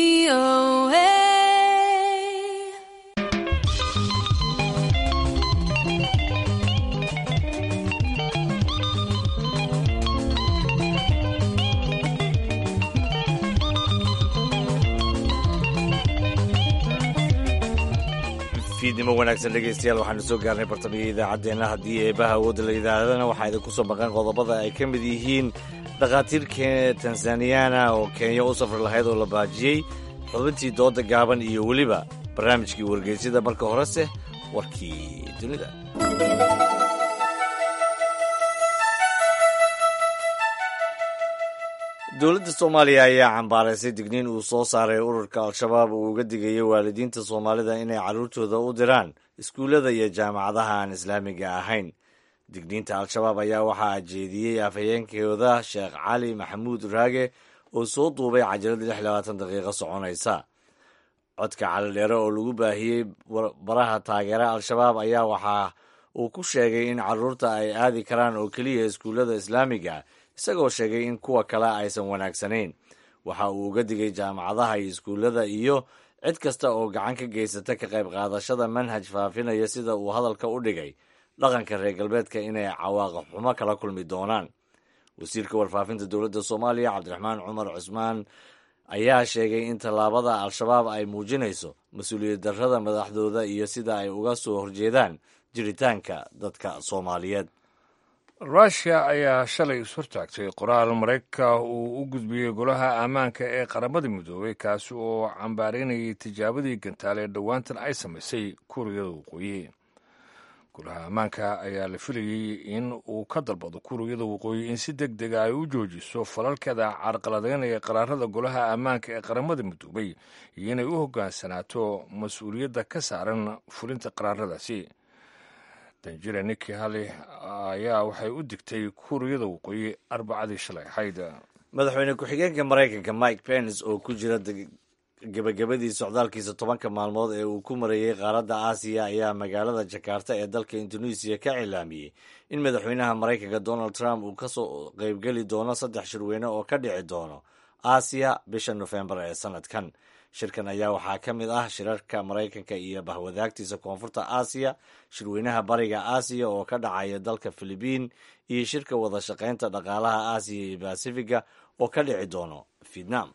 fiidnimo wanaagsan dhegeystayaal waxaanu soo gaarnay bartamiyii idaacaddeenna haddii eebaha awoodda la yidhaahdana waxaa idinku soo maqan qodobada ay ka mid yihiin dhakhaatiir tanzaniyana oo kenya u safri lahayd oo la baajiyey xubintii dooda gaaban iyo weliba barnaamijkii wargeysyada marka horese warkii dunida dowladda soomaaliya ayaa cambaaraysay digniin uu soo saaray ururka al-shabaab uu uga digayay waalidiinta soomaalida inay carruurtooda u diraan iskuullada iyo jaamacadaha aan islaamiga ahayn digniinta al-shabaab ayaa waxaa jeediyey afhayeenkooda sheekh cali maxamuud raage oo soo duubay cajalad lix labaatan daqiiqo soconaysa codka calidheere oo lagu baahiyey baraha taageera al-shabaab ayaa waxaa uu ku sheegay in carruurta ay aadi karaan oo keliya iskuullada islaamiga isagoo sheegay in kuwa kale aysan wanaagsanayn waxa uu uga digay jaamacadaha iyo iskuullada iyo cid kasta oo gacan ka geysata ka qayb qaadashada manhaj faafinaya sida uu hadalka u dhigay dhaqanka reer galbeedka inay cawaaqib xumo kala kulmi doonaan wasiirka warfaafinta dowladda soomaaliya cabdiraxmaan cumar cusmaan ayaa sheegay in tallaabada al-shabaab ay muujinayso mas-uuliyad darrada madaxdooda iyo sida ay uga soo horjeedaan jiritaanka dadka soomaaliyeed rushia ayaa shalay ishortaagtay qoraal maraykanka uu u gudbiyey golaha ammaanka ee qaramada midoobay kaasi oo cambaaraynayay tijaabadii gantaal ee dhowaantan ay samaysay kuuriyada waqooyi golaha ammaanka ayaa la filayey in uu ka dalbado kuuriyada waqooyi in si deg dega ay u joojiso falalkeeda carqaladaynaya qaraarada golaha ammaanka ee qaramada midoobay iyo inay u hoggaansanaato mas-uuliyadda ka saaran fulinta qaraaradaasi danjira niki hali ayaa waxay u digtay kuuriyada waqooyi arbacadii shalay ahayd madaxweyne ku-xigeenka maraykanka mike pence oo ku jira gebagabadii socdaalkiisa tobanka maalmood ee uu ku marayey qaaradda aasiya ayaa magaalada jakarta ee dalka indonesiya ka cilaamiyey in madaxweynaha maraykanka donald trump uu kasoo qeybgeli doono saddex shirweyne oo ka dhici doono aasiya bisha nofembar ee sanadkan shirkan ayaa waxaa ka mid ah shirarka maraykanka iyo bahwadaagtiisa koonfurta aasiya shirweynaha bariga aasiya oo ka dhacaya dalka filibiin iyo shirka wada shaqaynta dhaqaalaha aasiya iyo basifiga oo ka dhici doono vietnam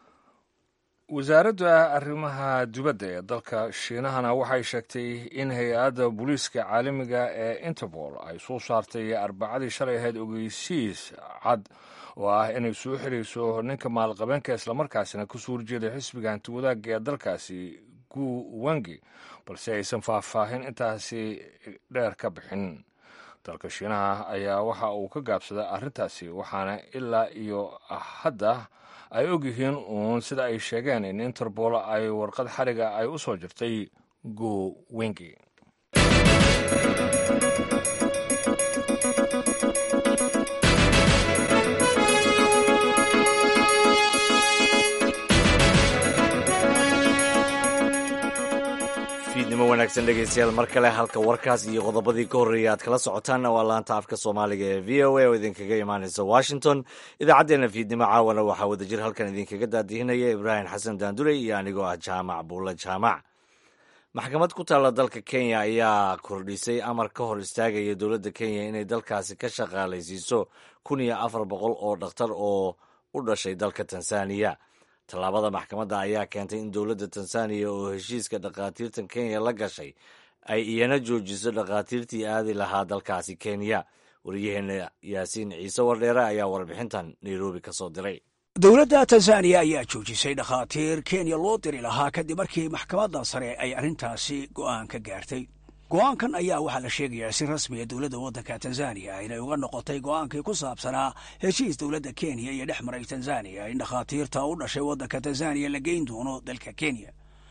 wasaaradda arrimaha dibadda ee dalka shiinahana waxay sheegtay in hay-adda booliiska caalamiga ee interpol ay soo saartay arbacadii shalay ahayd ogeysiis cad oo ah inay soo xirayso ninka maalqabeenka islamarkaasina kasoo horjeeda xisbiga hanti wadaagga ee dalkaasi gu wangi balse aysan faahfaahin intaasi dheer ka bixin dalka shiinaha ayaa waxa uu ka gaabsaday arrintaasi waxaana ilaa iyo hadda ay ogyihiin uun sida ay sheegeen in interpol ay warqad xariga ay u soo jirtay go wengi fiidnimo wanaagsan dhegeystayaal mar kale halka warkaas iyo qodobadii ka horreeyay aad kala socotaanna waa laanta afka soomaaliga ee v o a oo idinkaga imaanaysa washington idaacaddeenna fiidnimo caawana waxaa wadajir halkan idinkaga daadihinaya ibraahim xasan daandurey iyo anigoo ah jaamac buulla jaamac maxkamad ku taalla dalka kenya ayaa kordhisay amar ka hor istaagaya dowladda kenya inay dalkaasi ka shaqaalaysiiso kun iyo afar boqol oo dhakhtar oo u dhashay dalka tanzaniya tallaabada maxkamadda ayaa keentay in dowladda tanzaniya oo heshiiska dhakhaatiirtan kenya la gashay ay iyana joojiso dhakhaatiirtii aadi lahaa dalkaasi kenya wariyaheenna yaasiin ciise wardheere ayaa warbixintan nairobi ka soo diray dowladda tanzaniya ayaa joojisay dhakhaatiir kenya loo diri lahaa kadib markii maxkamadda sare ay arrintaasi go'aan ka gaartay go'aankan ayaa waxaa la sheegayaa si rasmiya dowladda waddanka tanzaniya inay uga noqotay go'aankii ku saabsanaa heshiis dowladda kenya iyo dhex maray tanzaniya in dhakhaatiirta u dhashay waddanka tanzaniya la geyn doono dalka kenya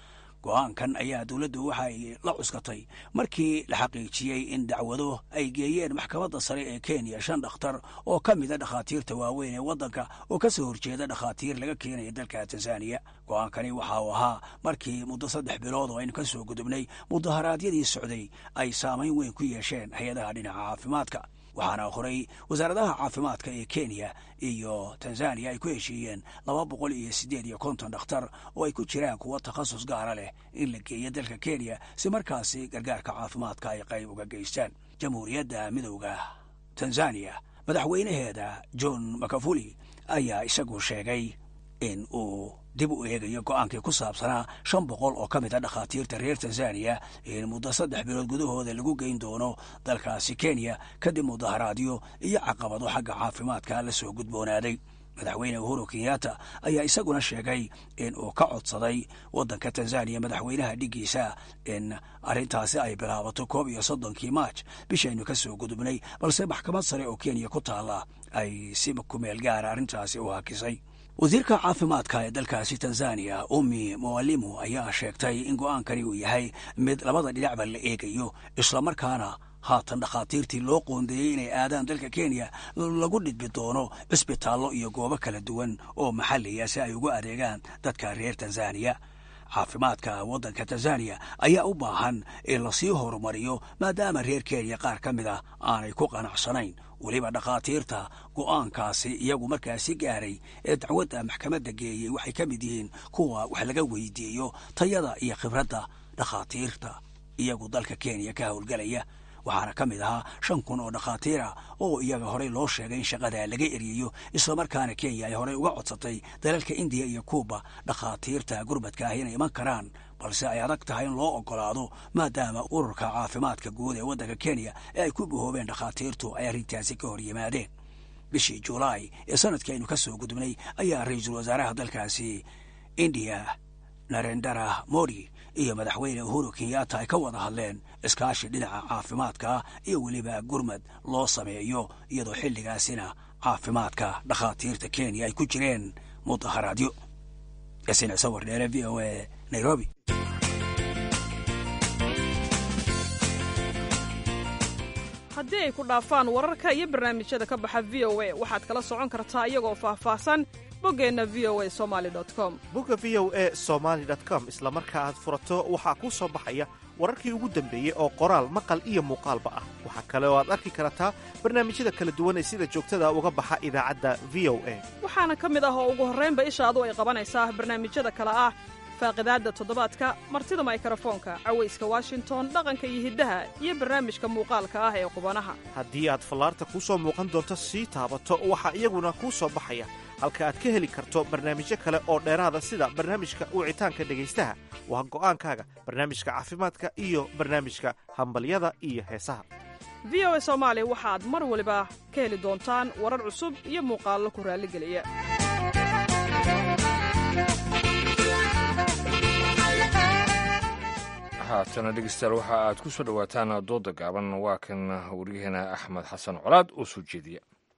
go-aankan ayaa dowladdu waxa ay la cuskatay markii la xaqiijiyey in dacwado ay geeyeen maxkamadda sare ee kenya shan dhakhtar oo ka mida dhakhaatiirta waaweyn ee waddanka oo ka soo horjeeda dhakhaatiir laga keenaya dalka tanzaniya go-aankani waxa uu ahaa markii muddo saddex bilood oo aynu ka soo gudubnay mudaharaadyadii socday ay saamayn weyn ku yeesheen hay-adaha dhinaca caafimaadka waxaana horey wasaaradaha caafimaadka ee kenya iyo tanzaniya ay ku heshiiyeen laba boqol iyo siddeed iyo konton dhakhtar oo ay ku jiraan kuwo takhasus gaara leh in la geeyo dalka kenya si markaasi gargaarka caafimaadka ay qayb uga geystaan jamhuuriyadda midowda tanzaniya madaxweynaheeda john makafuli ayaa isagu sheegay in uu dib u eegayo go-aankii ku saabsanaa shan boqol oo ka mid a dhakhaatiirta reer tanzaniya in muddo saddex bilood gudahooda lagu geyn doono dalkaasi kenya kadib mudaharaadyo iyo caqabado xagga caafimaadka la soo gudboonaaday madaxweyne uhuru kenyatta ayaa isaguna sheegay in uu ka codsaday waddanka tanzaniya madaxweynaha dhiggiisa in arrintaasi ay bilaabato koob iyo soddonkii maaj bishaynu ka soo gudubnay balse maxkamad sare oo kenya ku taalla ay si kumeel gaara arrintaasi u hakisay wasiirka caafimaadka ee dalkaasi tanzaniya umi muwalimu ayaa sheegtay in go-aankani uu yahay mid labada dhinacba la eegayo islamarkaana haatan dhakhaatiirtii loo qoondeeyey inay aadaan dalka kenya lagu dhidbi doono cisbitaallo iyo goobo kala duwan oo maxalliya si ay ugu adeegaan dadka reer tanzaniya caafimaadka waddanka tanzaniya ayaa u baahan in lasii horumariyo maadaama reer kenya qaar ka mid ah aanay ku qanacsanayn weliba dhakhaatiirta go'aankaasi iyagu markaasi gaaray ee dacwadda maxkamadda geeyey waxay ka mid yihiin kuwa wax laga weydiiyo tayada iyo khibradda dhakhaatiirta iyagu dalka kenya ka howlgelaya waxaana ka mid ahaa shan kun oo dhakhaatiira oo iyaga horey loo sheegay in shaqada laga eriyayo islamarkaana kenya ay horey uga codsatay dalalka indiya iyo kuuba dhakhaatiirta gurmadka ah inay iman karaan balse ay adag tahay in loo ogolaado maadaama ururka caafimaadka guud ee waddanka kenya ee ay ku bahoobeen dhakhaatiirtu ay arrintaasi ka hor yimaadeen bishii julaay ee sanadkii aynu ka soo gudubnay ayaa ra-iisul wasaaraha dalkaasi indiya narendara modi iyo madaxweyne uhuru kenyatta ay ka wada hadleen iskaashi dhinaca caafimaadka iyo weliba gurmad loo sameeyo iyadoo xilligaasina caafimaadka dhakhaatiirta kenya ay ku jireen mudaharaadyo yasin sawir dheere v o a nairobi haddii ay ku dhaafaan wararka iyo barnaamijyada ka baxa v o a waxaad kala socon kartaa iyagoo faahfaahsan boggeenna v o a somali com bogga v o a somaali com isla marka aad furato waxaa kuu soo baxaya wararkii ugu dambeeyey oo qoraal maqal iyo muuqaalba ah waxaa kale oo aad arki kartaa barnaamijyada kala duwan ee sida joogtada uga baxa idaacadda v o a waxaana ka mid ah oo ugu horraynba ishaadu ay qabanaysaa barnaamijyada kale ah faaqidaadda toddobaadka martida maykarafoonka cawayska washington dhaqanka iyo hiddaha iyo barnaamijka muuqaalka ah ee qubanaha haddii aad fallaarta kuu soo muuqan doonto sii taabato waxaa iyaguna kuu soo baxaya halka aad ka heli karto barnaamijyo kale oo dheeraada sida barnaamijka wicitaanka dhegaystaha waa go'aankaaga barnaamijka caafimaadka iyo barnaamijka hambalyada iyo heesaha v o a soomaali waxaad mar waliba ka heli doontaan warar cusub iyo muuqaallo ku raalligeliya haatana dhegeystayaal waxa aad ku soo dhowaataan dooda gaaban waa kan waryaheena axmed xasan colaad oo soo jeediya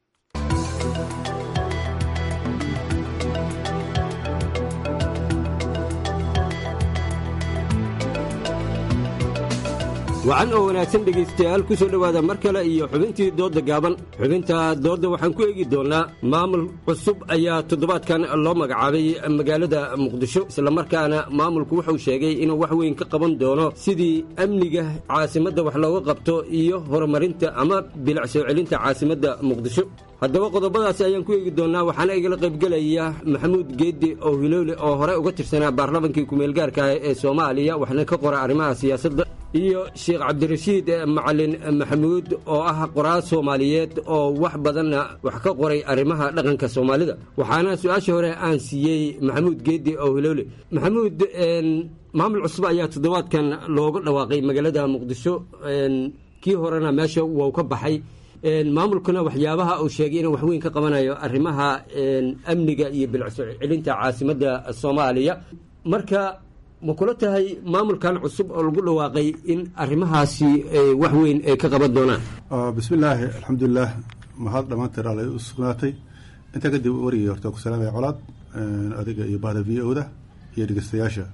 wacan oo wanaagsan dhegaystayaal ku soo dhowaada mar kale iyo xubintii doodda gaaban xubinta doodda waxaan ku eegi doonnaa maamul cusub ayaa toddobaadkan loo magacaabay magaalada muqdisho islamarkaana maamulku wuxuu sheegay inuu wax weyn ka qaban doono sidii amniga caasimadda wax looga qabto iyo horumarinta ama bilic soo celinta caasimadda muqdisho haddaba qodobadaasi ayaan ku eegi doonnaa waxaana igala qaybgelaya maxamuud geeddi oo hilowle oo hore uga tirsanaa baarlamankii kumeelgaarka ah ee soomaaliya waxna ka qora arrimaha siyaasadda iyo sheekh cabdirashiid macalin maxamuud oo ah qoraal soomaaliyeed oo wax badanna wax ka qoray arrimaha dhaqanka soomaalida waxaana su-aasha hore aan siiyey maxamuud geeddi oo hilowle maxamuud maamul cusub ayaa toddobaadkan looga dhawaaqay magaalada muqdisho kii horena meesha wuu ka baxay maamulkuna waxyaabaha uu sheegay inuu waxweyn ka qabanayo arrimaha amniga iyo bilcsoo celinta caasimadda soomaaliya marka ma kula tahay maamulkan cusub oo lagu dhawaaqay in arrimahaasi wax weyn ay ka qaban doonaan bismillaahi alxamdulilah mahad dhammaanteed alla u sugnaatay intaa kadib warigii horta ku salaamaya colaad adiga iyo bahda v o da iyo dhegeystayaasha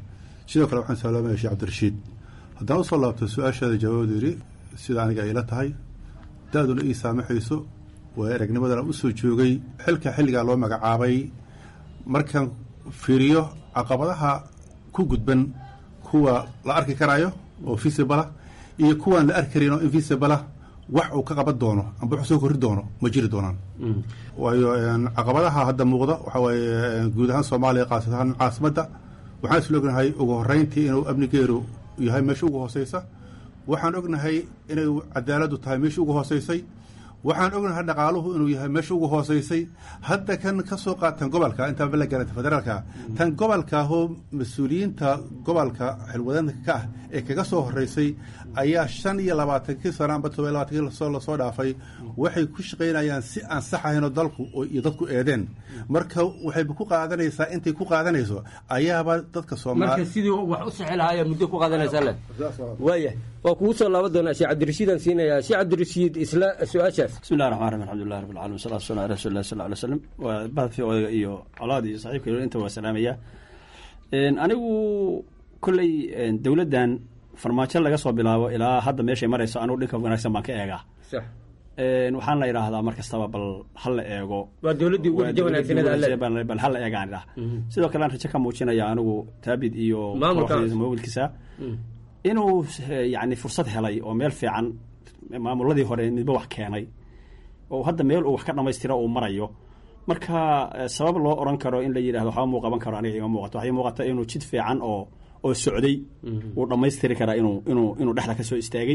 sidoo kale waxaan salaamaya sheekh cabdirashiid haddaan usoo laabto su-aashaada jawaabdu yidhi sida aniga ayla tahay da-duna ii saamaxayso waa eragnimadana usoo joogay xilka xilligaa loo magacaabay markaan fiiriyo caqabadaha ku gudban kuwa la arki karayo oo visibala iyo kuwaan la arki karin oo invisibala wax uu ka qaban doono amba wax soo korri doono ma jiri doonaan waayo caqabadaha hadda muuqda waxaa waaye guud ahaan soomaaliya qaasad ahaan caasimadda waxaan isla ognahay ugu horreyntii inuu amnigeedu yahay meesha ugu hooseysa waxaan ognahay inay cadaaladdu tahay meesha ugu hooseysay waxaan ognahay dhaqaaluhu inuu yahay meesha ugu hooseysay hadda kan ka soo qaatan gobolka intaan la garanta federaalka tan gobolkaahoo mas-uuliyiinta gobolka xilwadanka ka ah ee kaga soo horeysay ayaa shan iyo labaatankii sano amba todoba labaatankii lasoo dhaafay waxay ku shaqaynayaan si aan sax ahaynoo dalku iyo dadku eedeen marka waxayba ku qaadanaysaa intay ku qaadanayso ayaaba dadka marka sidii wax u sixi lahaa ayaa muddo ku qaadanaysaa le waaya waa kugu soo laaban doonaa sheekh cabdirashiidaan siinayaa sheekh cabdirashiid isla su-aashaas bismillahi raxmaan raxiim alxamdulilah rabbi alcalamin wasalatu wasalam ala rasuuli lah sal alay slam waa bahadkii odayga iyo colaad iyo saxiibka inta waa salaamaya anigu kolley dowladdan farmaajo laga soo bilaabo ilaa hadda meeshay marayso anugu dhinka wanaagsan baan ka eegaa waxaan la idhaahdaa mar kastaba bal hal la eego waa dowladdii ugu rajo wanaagsaneed bal hal la eegaan idhaha sidoo kale aan rajo ka muujinaya anigu taabid iyo mawilkiisa inuu yani fursad helay oo meel fiican maamuladii hore midba wax keenay oo hadda meel uu wax ka dhamaystiro uu marayo marka sabab loo oran karo in la yidhahdo waxba muu qaban karo aniga ima muuqato waxay muuqata inuu jid fiican oo oo socday uu dhammaystiri karaa inuu inuu inuu dhexda ka soo istaagay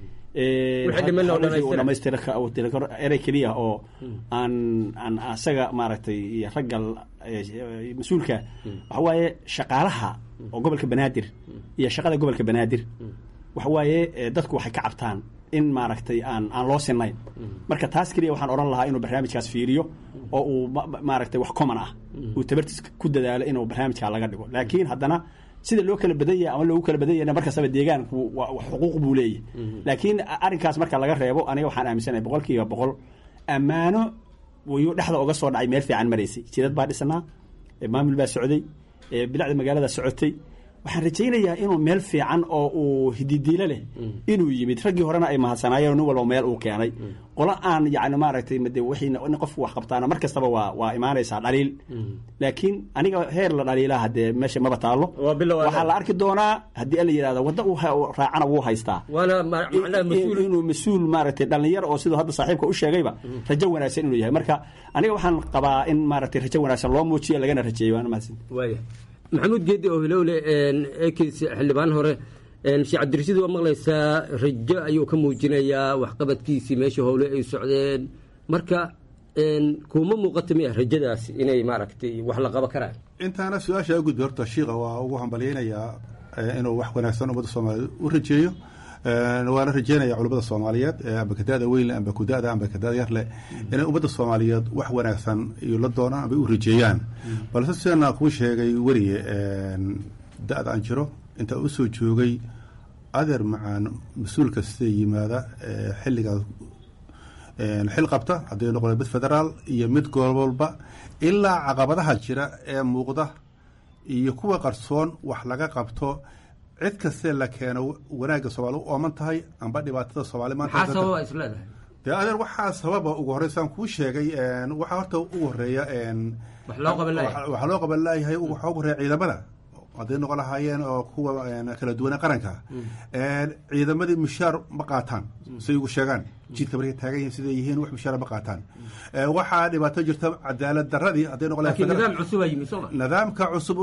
dhamaystiri karo erey keliya oo aan aan asaga maaragtay iyo ragga mas-uulka waxa waaye shaqaalaha oo gobolka banaadir iyo shaqada gobolka banaadir waxa waaye dadku waxay ka cabtaan in maaragtay aan aan loo sinayn marka taas keliya waxaan odhan lahaa inuu barnaamijkaas fiiriyo oo uu maaragtay wax common ah uu tabartiis ku dadaalo inuu barnaamijkaa laga dhigo laakiin haddana sida loo kala badan yahay ama loogu kala badan yahna markastaba deegaanku xuquuq buu leeyahy laakiin arrinkaas marka laga reebo aniga waxaan aaminsanahay boqol kiiba boqol ammaano wayuu dhexda uga soo dhacay meel fiican maraysay jidad baa dhisnaa maamul baa socday bilacda magaalada socotay waxaan rajaynayaa inuu meel fiican oo uu hididiilo leh inuu yimid raggii horena ay mahadsanaayeen nin walba meel uu keenay qolo aan yani maaragtay made wixii nin qofku wax qabtaana mar kastaba waa waa imaanaysaa dhaliil laakiin aniga heer la dhaliilaa haddee meesha maba taallo waxaa la arki doonaa haddii la yidhahdo wadda uu raacana wuu haystaa inuu mas-uul maaragtay dhalinyaro oo siduu hadda saaxiibka u sheegayba rajo wanaagsan inuu yahay marka aniga waxaan qabaa in maaragtay rajo wanaagsan loo muujiyo lagana rajeeyo waana mahadsan maxamuud geedi oo hilowle ekis xildhibaan hore sheekh cabdirashiid waa maqlaysaa rajo ayuu ka muujinayaa waxqabadkiisii meesha howle ay socdeen marka kuma muuqata miya rajadaas inay maaragtay wax la qabo karaan intaana su-aasha gudbi horta shiika waa ugu hambalyeynayaa inuu wax wanaagsan ummadda soomaaliyeed u rajeeyo waana rajeynaya culimmada soomaaliyeed amba kadaada weynle amba kudada amba kadaada yarle inay ummadda soomaaliyeed wax wanaagsan iyo la doonaan amba u rajeeyaan balse sidana kuu sheegay weliye da-da aan jiro intaa usoo joogay adeer macaan mas-uul kasta yimaada xilligaas xil qabta hadday noqon mid federaal iyo mid gobolba ilaa caqabadaha jira ee muuqda iyo kuwa qarsoon wax laga qabto cid kastee la keeno wanaagga soomaali u ooman tahay amba dhibaatada soomaali maanta dee adeer waxaa sababa ugu horreysaan kuu sheegay waxaa horta ugu horeeya waxaa loo qaban laayahay waxaa ugu horeeya ciidamada hadday noqon lahaayeen oo kuwa kala duwane qaranka ciidamadii mushaar ma qaataan say ugu sheegaan jidka markay taagan yihiin siday yihiin wax mushaar ma qaataan waxaa dhibaato jirta cadaalad daradii hadday noqon nidaamka cusub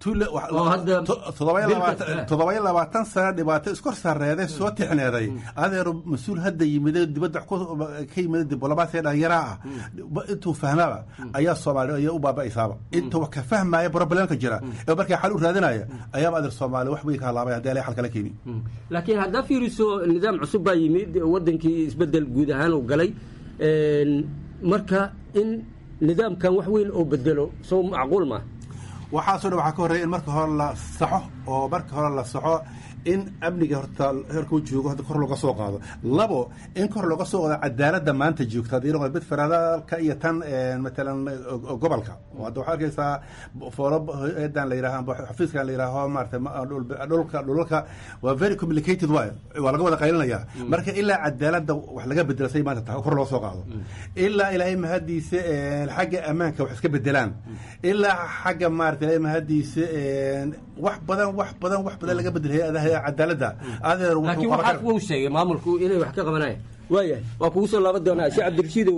toddobayo labaatan sano dhibaato iskor saareeday soo tixneeday adeer mas-uul hadda yimid dibadda ka yimid diblomaasiya dhalinyaraa ah intuu fahmaaba ayaa soomaali ayaa u baaba'aysaaba inta wax ka fahmaya problemka jira ee markaa xal u raadinaya ayaaba adeer soomaali wax way ka halaabay haddii ala xal kala keeni laakiin haddaa fiiriso nidaam cusub baa yimid wadankii isbedel guud ahaan uu galay marka in nidaamkan wax weyn oo bedelo soo macquul ma waxaasoo dhan waxaa ka horreya in marka hore la saxo oo marka hore la soxo in amniga horta heerkuu joogo hadda kor looga soo qaado labo in kor looga soo qaado cadaaladda maanta joogta haddii noqdo mid federaalka iyo tan matalan gobolka hadda waxaa arkaysaa foolo eedan la yidhaha xafiiskan la yidhaaho maarata dhulka dhulalka waa very complicated waay waa laga wada qaylinaya marka ilaa cadaaladda wax laga bedela say maanta tahay kor loo soo qaado ilaa ilaahay mahadiisa xagga ammaanka wax iska bedelaan ilaa xagga maarata ilaahay mahadiisa wax badan wax badan wax badan laga bedel hay-adaha cadaaladda adeer laakiin waxaas wuu sheegay maamulku inay wax ka qabanayaan waayahay waa kugu soo laaban doonaa sheekh cabdirashiidow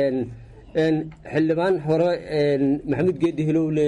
xildhibaan hore maxamuud geedi hilowle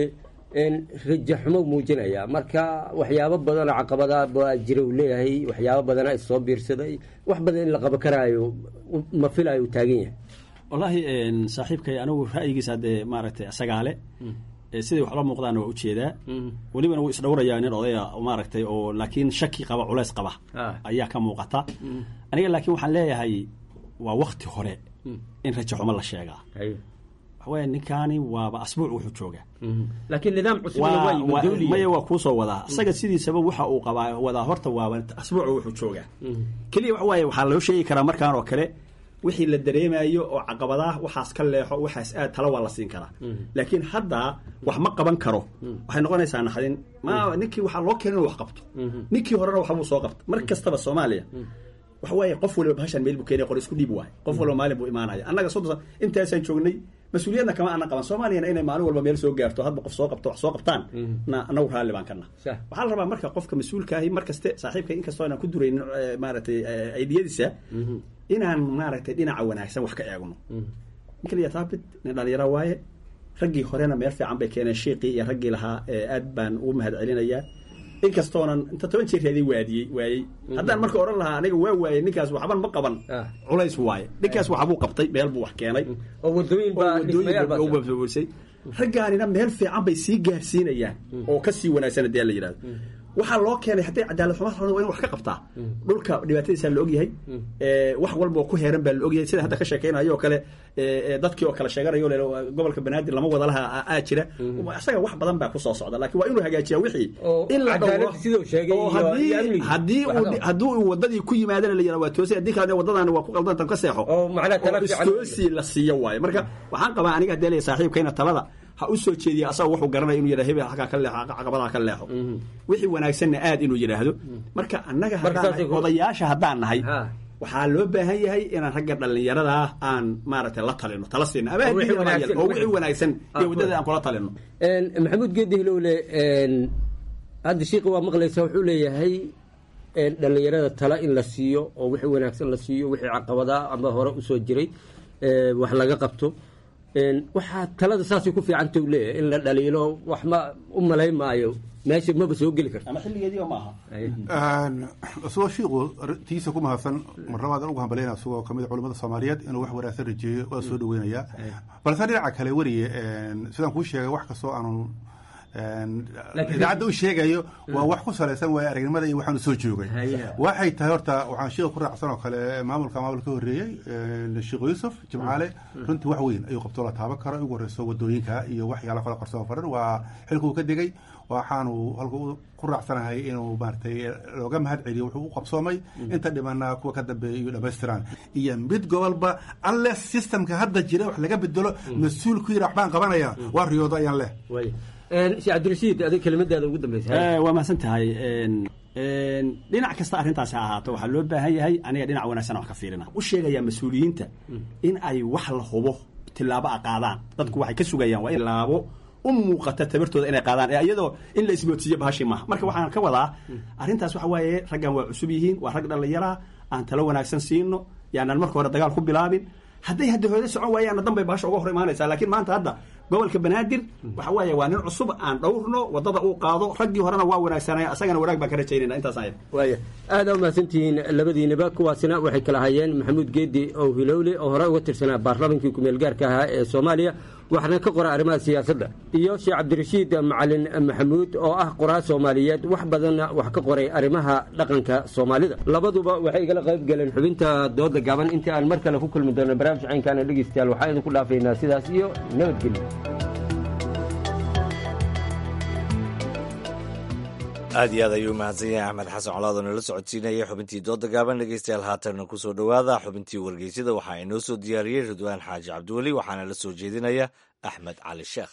rajaxumo muujinaya marka waxyaabo badanoo caqabada baa jira uu leeyahay waxyaabo badana issoo biirsaday wax badan in la qabo karaayo ma filayo uu taagan yahay wallaahi saaxiibkay anigu ra'yigiisa haddee maaragtay asagaale siday wax la muuqdaana waa ujeedaa welibana wuu isdhowrayaa nin odaya maaragtay oo laakiin shaki qaba culays qaba ayaa ka muuqata aniga laakiin waxaan leeyahay waa wakti hore in rajaxumo la sheegaa waxaweye ninkaani waaba asbuuc wuxuu joogaa laakiin nidaam cusub maya waa kuusoo wadaa isaga sidiisaba waxa uu qabaa wadaa horta waaba asbuuc wuxuu joogaa keliya waxa waaye waxaa loo sheegi karaa markaan oo kale wixii la dareemayo oo caqabadaah waxaas ka leexo waxaas aad tala waa la siin karaa laakiin hadda wax ma qaban karo waxay noqonaysaa naxdin ma ninkii waxaa loo keenay inuu wax qabto ninkii horena waxbuu soo qabta mar kastaba soomaaliya waxa waaye qof waliba bahashan meel buu keenay qor isku dhiib waaye qof waliba maalin buu imaanaya annaga soddon intaasaan joognay mas-uuliyadna kama aanan qaban soomaaliyana inay maalin walba meel soo gaarto hadba qof soo qabto wax soo qabtaan na annagu raalli baan kana waxaa la rabaa marka qofka mas-uulkaahi mar kaste saaxiibka inkastoo inaan ku duraynin maaragtay aidiyadiisa inaan maaragtay dhinaca wanaagsan wax ka eegno ninka la taabit nin dhalinyaro waaye raggii horena meel fiican bay keeneen shiiqii iyo raggii lahaa aad baan ugu mahad celinayaa inkastoonan inta toban jeer raadii waadiyey waayey haddaan marka odhan lahaa aniga waa waayey ninkaas waxban ma qaban culays waaye ninkaas waxbuu qabtay meel buu wax keenay oo wadooyinbaaisay raggaanina meel fiican bay sii gaarsiinayaan oo ka sii wanaagsan haddii la yidhahdo waxaa loo keenay hadday cadaalad xumo rabaan waa in wax ka qabtaa dhulka dhibaatadiisaa la ogyahay wax walba oo ku heeran baa la ogyahay sida hadda ka sheekeynayo oo kale dadkii oo kale sheeganayo le gobolka banaadir lama wada laha aa jira isaga wax badan baa kusoo socda laakiin waa inuu hagaajiyaa wixii in la dhowro oo haddii haddii uu haddii uu wadadii ku yimaadana la yidhahdo waa toosay haddii kale wadadaan waa ku qaldantan ka seexo oo istoosi la siiyo waaye marka waxaan qabaa aniga haddii leeyahay saaxiibkayna talada ha u soo jeediya asaga wuxuu garanaya inuu yidhahdo hebel halkaa ka leexo caqabadaha ka leexo wixii wanaagsanna aad inuu yidhaahdo marka annaga haddaan odayaasha haddaan nahay waxaa loo baahan yahay inaan ragga dhallinyarada ah aan maaragtay la talino tala siino ama oo wixii wanaagsan iyo waddada aan kula talino maxamuud geedi hilowle hadda shiiqa waa maqlaysa wuxuu leeyahay dhallinyarada tala in la siiyo oo wixii wanaagsan la siiyo wixii caqabadaa ama hore usoo jiray wax laga qabto waxaa talada saasay ku fiicanta u leeyahay in la dhaliilo wax ma u malayn maayo meesha maba soo geli karto ama xilligeedii maaha isagoo shiiqu tiisa ku mahadsan marnabaadan ugu hambalayna isagoo kamid a culamada soomaaliyeed inuu wax wanaagsan rajeeyo waa soo dhaweynayaa balse dhinaca kale weriye sidaan kuu sheegay wax kastoo aanu idaacadda u sheegayo waa wax ku salaysan waay aragnimada iyo waxaanu soo joogay waxay tahay horta waxaan shiiqa ku raacsan oo kale maamulka maamul ka horreeyey sheekh yuusuf jimcaale runtii wax weyn ayuu qabtoo la taaban karo ugu horreyso wadooyinka iyo waxyaala kale qarsoon faran waa xilkuu ka degay waxaanu halku ku raacsanahay inuu maaratay looga mahad celiyo wuxuu u qabsoomay inta dhimana kuwa ka dambeeya iyo dhamaystiraan iyo mid gobolba alle systemka hadda jira wax laga bedelo mas-uul ku yira waxbaan qabanaya waa riyoodo ayaan leh sheekh cabdirashiid adig kelimadaada ugu dambeysa waa mahadsan tahay dhinac kasta arrintaasi ha ahaato waxaa loo baahan yahay aniga dhinac wanaagsan wax ka fiirina u sheegayaa mas-uuliyiinta in ay wax la hubo tilaabo a qaadaan dadku waxay ka sugayaan waa in tilaabo u muuqata tabartooda inay qaadaan ee iyadoo in la isboodsiiyo bahashi maaha marka waxaan ka wadaa arrintaas waxa waaye raggan waa cusub yihiin waa rag dhallinyaraa aan talo wanaagsan siino yaanaan marka hore dagaal ku bilaabin hadday hadda hooda socon waayaanna danbay bahasha uga hor imaanaysaa laakiin maanta hadda gobolka banaadir waxa waaye waa nin cusub aan dhowrno wadada uu qaado raggii horena waa wanaagsanaya asagana wanaag baan ka rajaynayna intaas aya waaya aada u mahadsantihiin labadiinaba kuwaasina waxay kala hayeen maxamuud geedi oo hilowle oo hore uga tirsanaa baarlamankii kumeel gaarka ahaa ee soomaaliya waxna ka qora arrimaha siyaasadda iyo sheekh cabdirashiid macalin maxamuud oo ah qoraa soomaaliyeed wax badanna wax ka qoray arrimaha dhaqanka soomaalida labaduba waxay igala qayb galeen xubinta dooda gaaban intii aan mar kale ku kulmi doono barnaamij caynkaana dhegeystayaal waxaa idinku dhaafaynaa sidaas iyo nabadgelyo aad iyo aad ayuu mahadsan yahay axmed xasan colaad oo nala socodsiinaya xubintii dooda gaaban dhegeystayaal haatanna ku soo dhowaada xubintii wargeysyada waxaa inoo soo diyaariyey ridwaan xaaji cabdiweli waxaana la soo jeedinaya axmed cali sheekh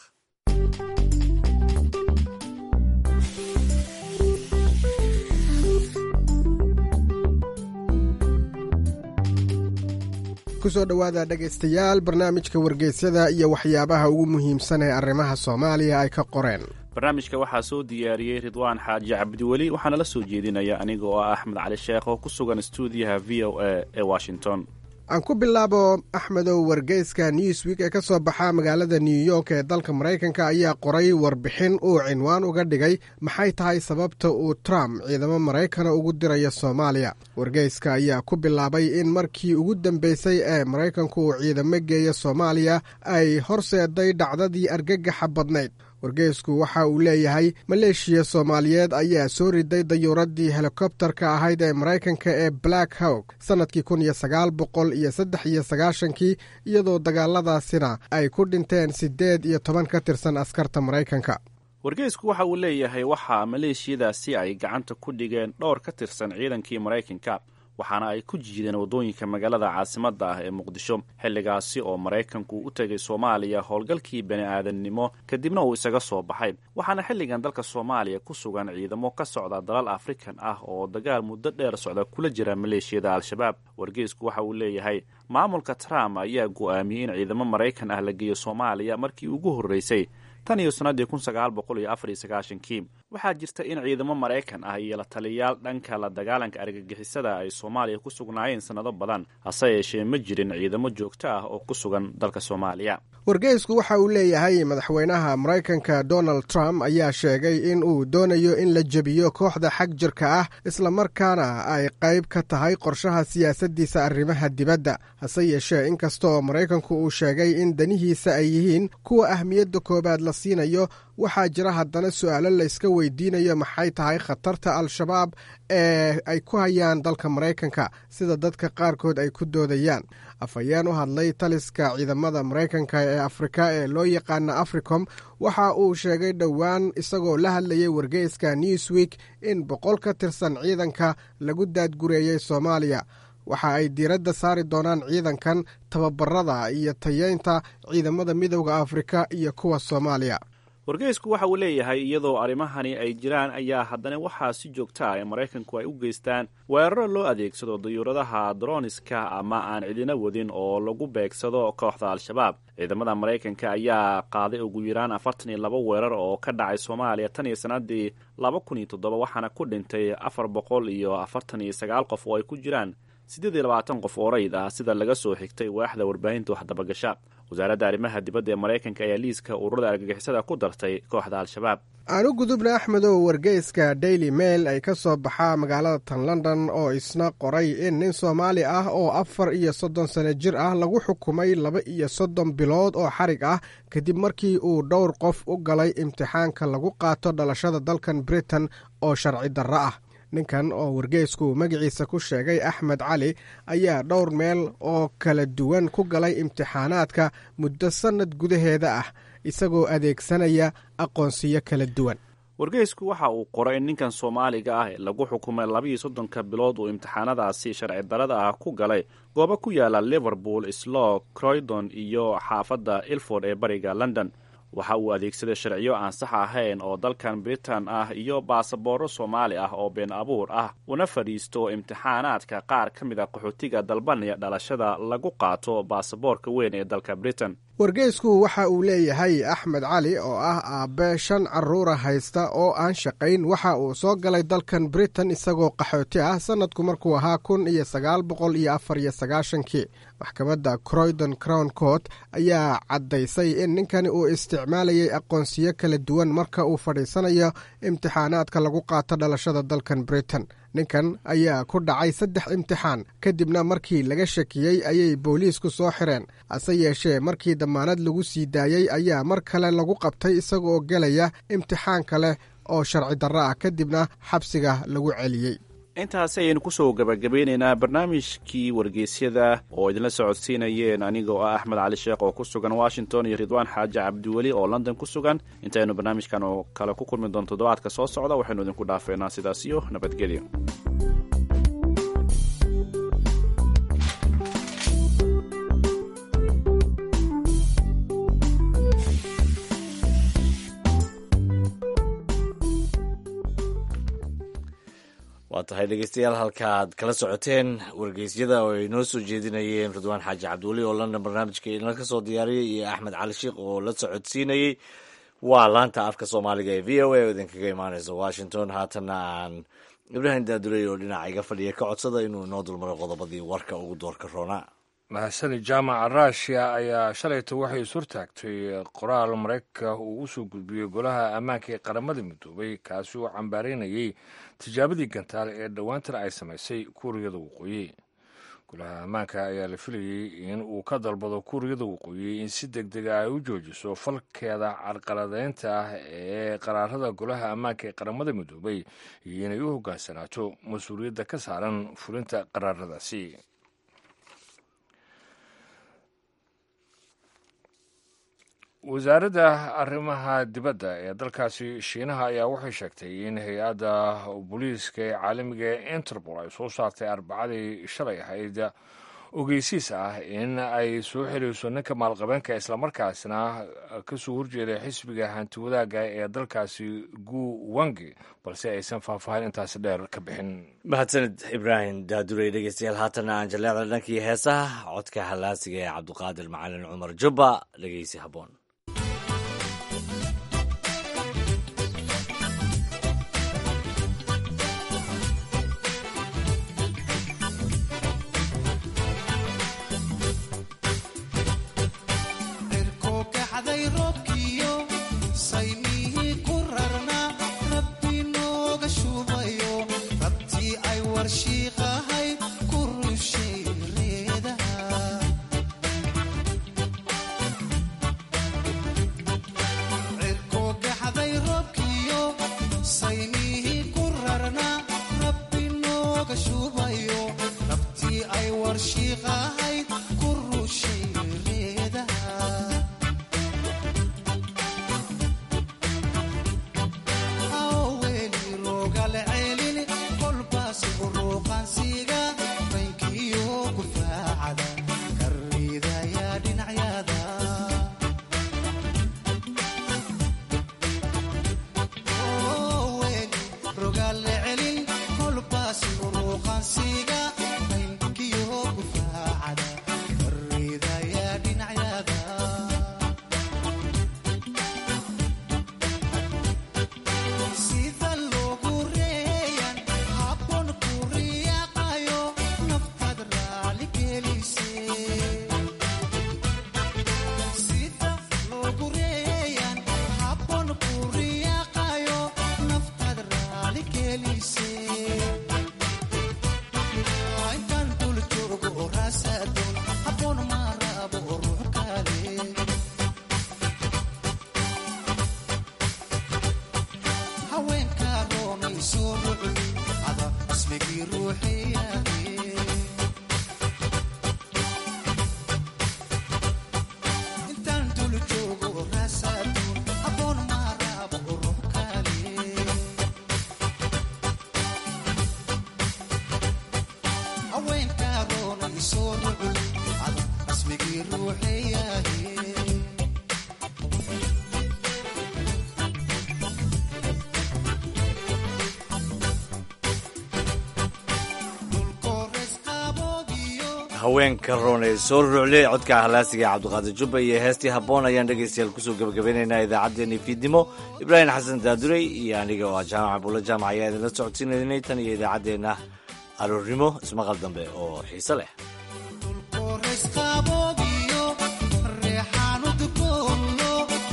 kusoo dhowaada dhegaystayaal barnaamijka wargeysyada iyo waxyaabaha ugu muhiimsan ee arrimaha soomaaliya ay ka qoreen barnaamijka waxaa soo diyaariyey ridwaan xaaji cabdiweli waxaana la soo jeedinaya aniga oo ah axmed cali sheekh oo ku sugan stuudiyaha v o a ee washington aan ku bilaabo axmedow wargeyska newsweek ee ka soo baxa magaalada new york ee dalka maraykanka ayaa qoray warbixin uu cinwaan uga dhigay maxay tahay sababta uu trump ciidamo maraykana ugu dirayo soomaaliya wargeyska ayaa ku bilaabay in markii ugu dambeysay ee maraykanku uu ciidamo geeya soomaaliya ay horseeday dhacdadii argagaxa badnayd wargeysku waxa uu leeyahay maleeshiya soomaaliyeed ayaa soo riday dayuuradii helikobtarka ahayd ee maraykanka ee black hawk sannadkii kun iyo sagaal boqol iyo saddex iyo sagaashankii iyadoo dagaaladaasina ay ku dhinteen siddeed iyo toban ka tirsan askarta maraykanka wargeysku waxa uu leeyahay waxaa maleeshiyadaasi ay gacanta ku dhigeen dhowr ka tirsan ciidankii maraykanka waxaana ay ku jiideen waddooyinka magaalada caasimadda ah ee muqdisho xilligaasi oo maraykanku u tegay soomaaliya howlgalkii bani aadamnimo kadibna uu isaga soo baxay waxaana xilligan dalka soomaaliya ku sugan ciidamo ka socda dalal afrikan ah oo dagaal muddo dheer socda kula jira maleeshiyada al-shabaab wargeysku waxa uu leeyahay maamulka trump ayaa go'aamiyey in ciidamo maraykan ah la geeyo soomaaliya markii ugu horreysay tan iyo sannaddii kun sagaal boqol iyo afar iyo sagaashankii waxaa jirta in ciidamo maraykan ah iyo la taliyayaal dhanka la dagaalanka argagixisada ay soomaaliya ku sugnaayeen sannado badan hase yeeshee ma jirin ciidamo joogto ah oo ku sugan dalka soomaaliya wargeysku waxa uu leeyahay madaxweynaha maraykanka donald trump ayaa sheegay in uu doonayo in la jebiyo kooxda xag jirka ah islamarkaana ay qayb ka tahay qorshaha siyaasaddiisa arrimaha dibadda hase yeeshee inkastaoo maraykanku uu sheegay in danihiisa ay yihiin kuwa ahmiyadda koowaad la siinayo waxaa jira haddana su'aalo layska weydiinayo maxay tahay khatarta al-shabaab ee ay ku hayaan dalka maraykanka sida dadka qaarkood ay ku doodayaan afhayeen u hadlay taliska ciidamada maraykanka ee afrika ee loo yaqaana africom waxa uu sheegay dhowaan isagoo la hadlayay wargeyska newsweek in boqol ka tirsan ciidanka lagu daadgureeyey soomaaliya waxa ay diiradda saari doonaan ciidankan tababarada iyo tayeynta ciidamada midowda afrika iyo kuwa soomaaliya wargeysku waxa uu leeyahay iyadoo arrimahani ay jiraan ayaa haddana waxaa si joogta ah ee maraykanku ay u geystaan weeraro loo adeegsado dayuuradaha droniska ama aan cidina wadin oo lagu beegsado kooxda al-shabaab ciidamada maraykanka ayaa qaaday ugu yaraan afartan iyo laba weerar oo ka dhacay soomaaliya tan iyo sannaddii laba kun iyo toddoba waxaana ku dhintay afar boqol iyo afartan iyo sagaal qof oo ay ku jiraan siddeed iyo labaatan qof oo rayid ah sida laga soo xigtay waaxda warbaahinta waxdabagasha wasaaradda arrimaha dibadda ee maraykanka ayaa liiska ururada argagixisada ku dartay kooxda al-shabaab aan u gudubna axmedow wargeyska daily mail ay ka soo baxaa magaalada tan london oo isna qoray in nin soomaali ah oo afar iyo soddon sano jir ah lagu xukumay laba iyo soddon bilood oo xarig ah kadib markii uu dhowr qof u galay imtixaanka lagu qaato dhalashada dalkan britain oo sharci darro ah ninkan oo wargeysku magaciisa ku sheegay axmed cali ayaa dhowr meel oo kala duwan ku galay imtixaanaadka muddo sannad gudaheeda ah isagoo adeegsanaya aqoonsiyo kala duwan wargeysku waxa uu qoray in ninkan soomaaliga ah ee lagu xukumay labiiyo soddonka bilood uu imtixaanadaasi sharci darada ah ku galay goobo ku yaala liverpool slow croydon iyo xaafadda ilford ee bariga london waxa uu adeegsaday sharciyo aan sax ahayn oo dalkan britain ah iyo baasaboorro soomaali ah oo been abuur ah una fadhiisto imtixaanaadka qaar ka mid a qaxootiga dalbanaya dhalashada lagu qaato baasaboorka weyn ee dalka britain wargeysku waxa uu leeyahay axmed cali oo ah aabbe shan carruura haysta oo aan shaqayn waxa uu soo galay dalkan britain isagoo qaxooti ah sannadku markuu ahaa kun iyo sagaal boqol iyo afar iyo sagaashankii maxkamadda croydon crown court ayaa caddaysay in ninkani uu isticmaalayay aqoonsiyo kala duwan marka uu fadhiisanayo imtixaanaadka lagu qaato dhalashada dalkan britain ninkan ayaa ku dhacay saddex imtixaan kadibna markii laga shakiyey ayay booliisku soo xireen hase yeeshee markii damaanad lagu sii daayey ayaa mar kale lagu qabtay isagooo gelaya imtixaan kale oo sharci darro ah kadibna xabsiga lagu celiyey intaasi ayaynu kusoo gabagabeyneynaa barnaamijkii wargeysyada oo idinla socodsiinayeen anigoo ah axmed cali sheekh oo ku sugan washington iyo ridwaan xaaji cabdiweli oo london ku sugan intaynu barnaamijkan oo kale ku kulmi doon toddobaadka soo socda waxaynu idinku dhaafeynaa sidaas iyo nabadgelyo waa tahay dhegeystayaal halkaaad kala socoteen wargeysyada oo ay noo soo jeedinayeen ridwaan xaaji cabdiweli oo london barnaamijka idinla ka soo diyaariyey iyo axmed cali sheikh oo la socodsiinayey waa laanta afka soomaaliga ee v o a oo idinkaga imaaneysa washington haatanna aan ibraahim daadurey oo dhinaca iga fadhiya ka codsada inuu inoo dulmaro qodobadii warka ugu doorka roonaa mahasani jaamaca ruushiya ayaa shalayta waxay ishortaagtay qoraal maraykanka uu u soo gudbiyey golaha ammaanka ee qaramada midoobay kaasi oo cambaareynayay tijaabadii gantaale ee dhowaantan ay samaysay kuuriyada waqooyi golaha ammaanka ayaa la filayey in uu ka dalbado kuuriyada waqooyi in si deg dega ay u joojiso falkeeda carqaladeynta ah ee qaraarada golaha ammaanka ee qaramada midoobay iyo inay u hogaansanaato mas-uuliyadda ka saaran fulinta qaraaradaasi wasaaradda arrimaha dibadda ee dalkaasi shiinaha ayaa waxay sheegtay in hay-adda booliiska ee caalamiga ee interpol ay soo saartay arbacadii shalay ahayd ogeysiis ah in ay soo xirayso ninka maalqabeenka islamarkaasna kasoo horjeeda xisbiga hanti wadaagga ee dalkaasi gu wangi balse aysan faahfaahin intaasi dheer ka bixin mahadsanid ibraahim daadurey dhegeystayaal haatanna aan jaleecda dhankii heesaha codka hallaasiga ee cabdiqaadir macalin cumar jubba dhegeysi habboon haweenka roon ee soo ruucley codka halaasiga cabdiqaadir jubba iyo heestii habboon ayaan dhegaystayaal kusoo gebagabeynaynaa idaacaddeenii fiidnimo ibraahim xasan daadurey iyo aniga oo ah jaamaca buulla jaamac ayaa idinla socodsiinaynay tan iyo idaacaddeenna aroornimo ismaqal dambe oo xiise leh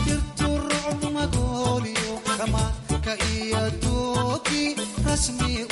rasmi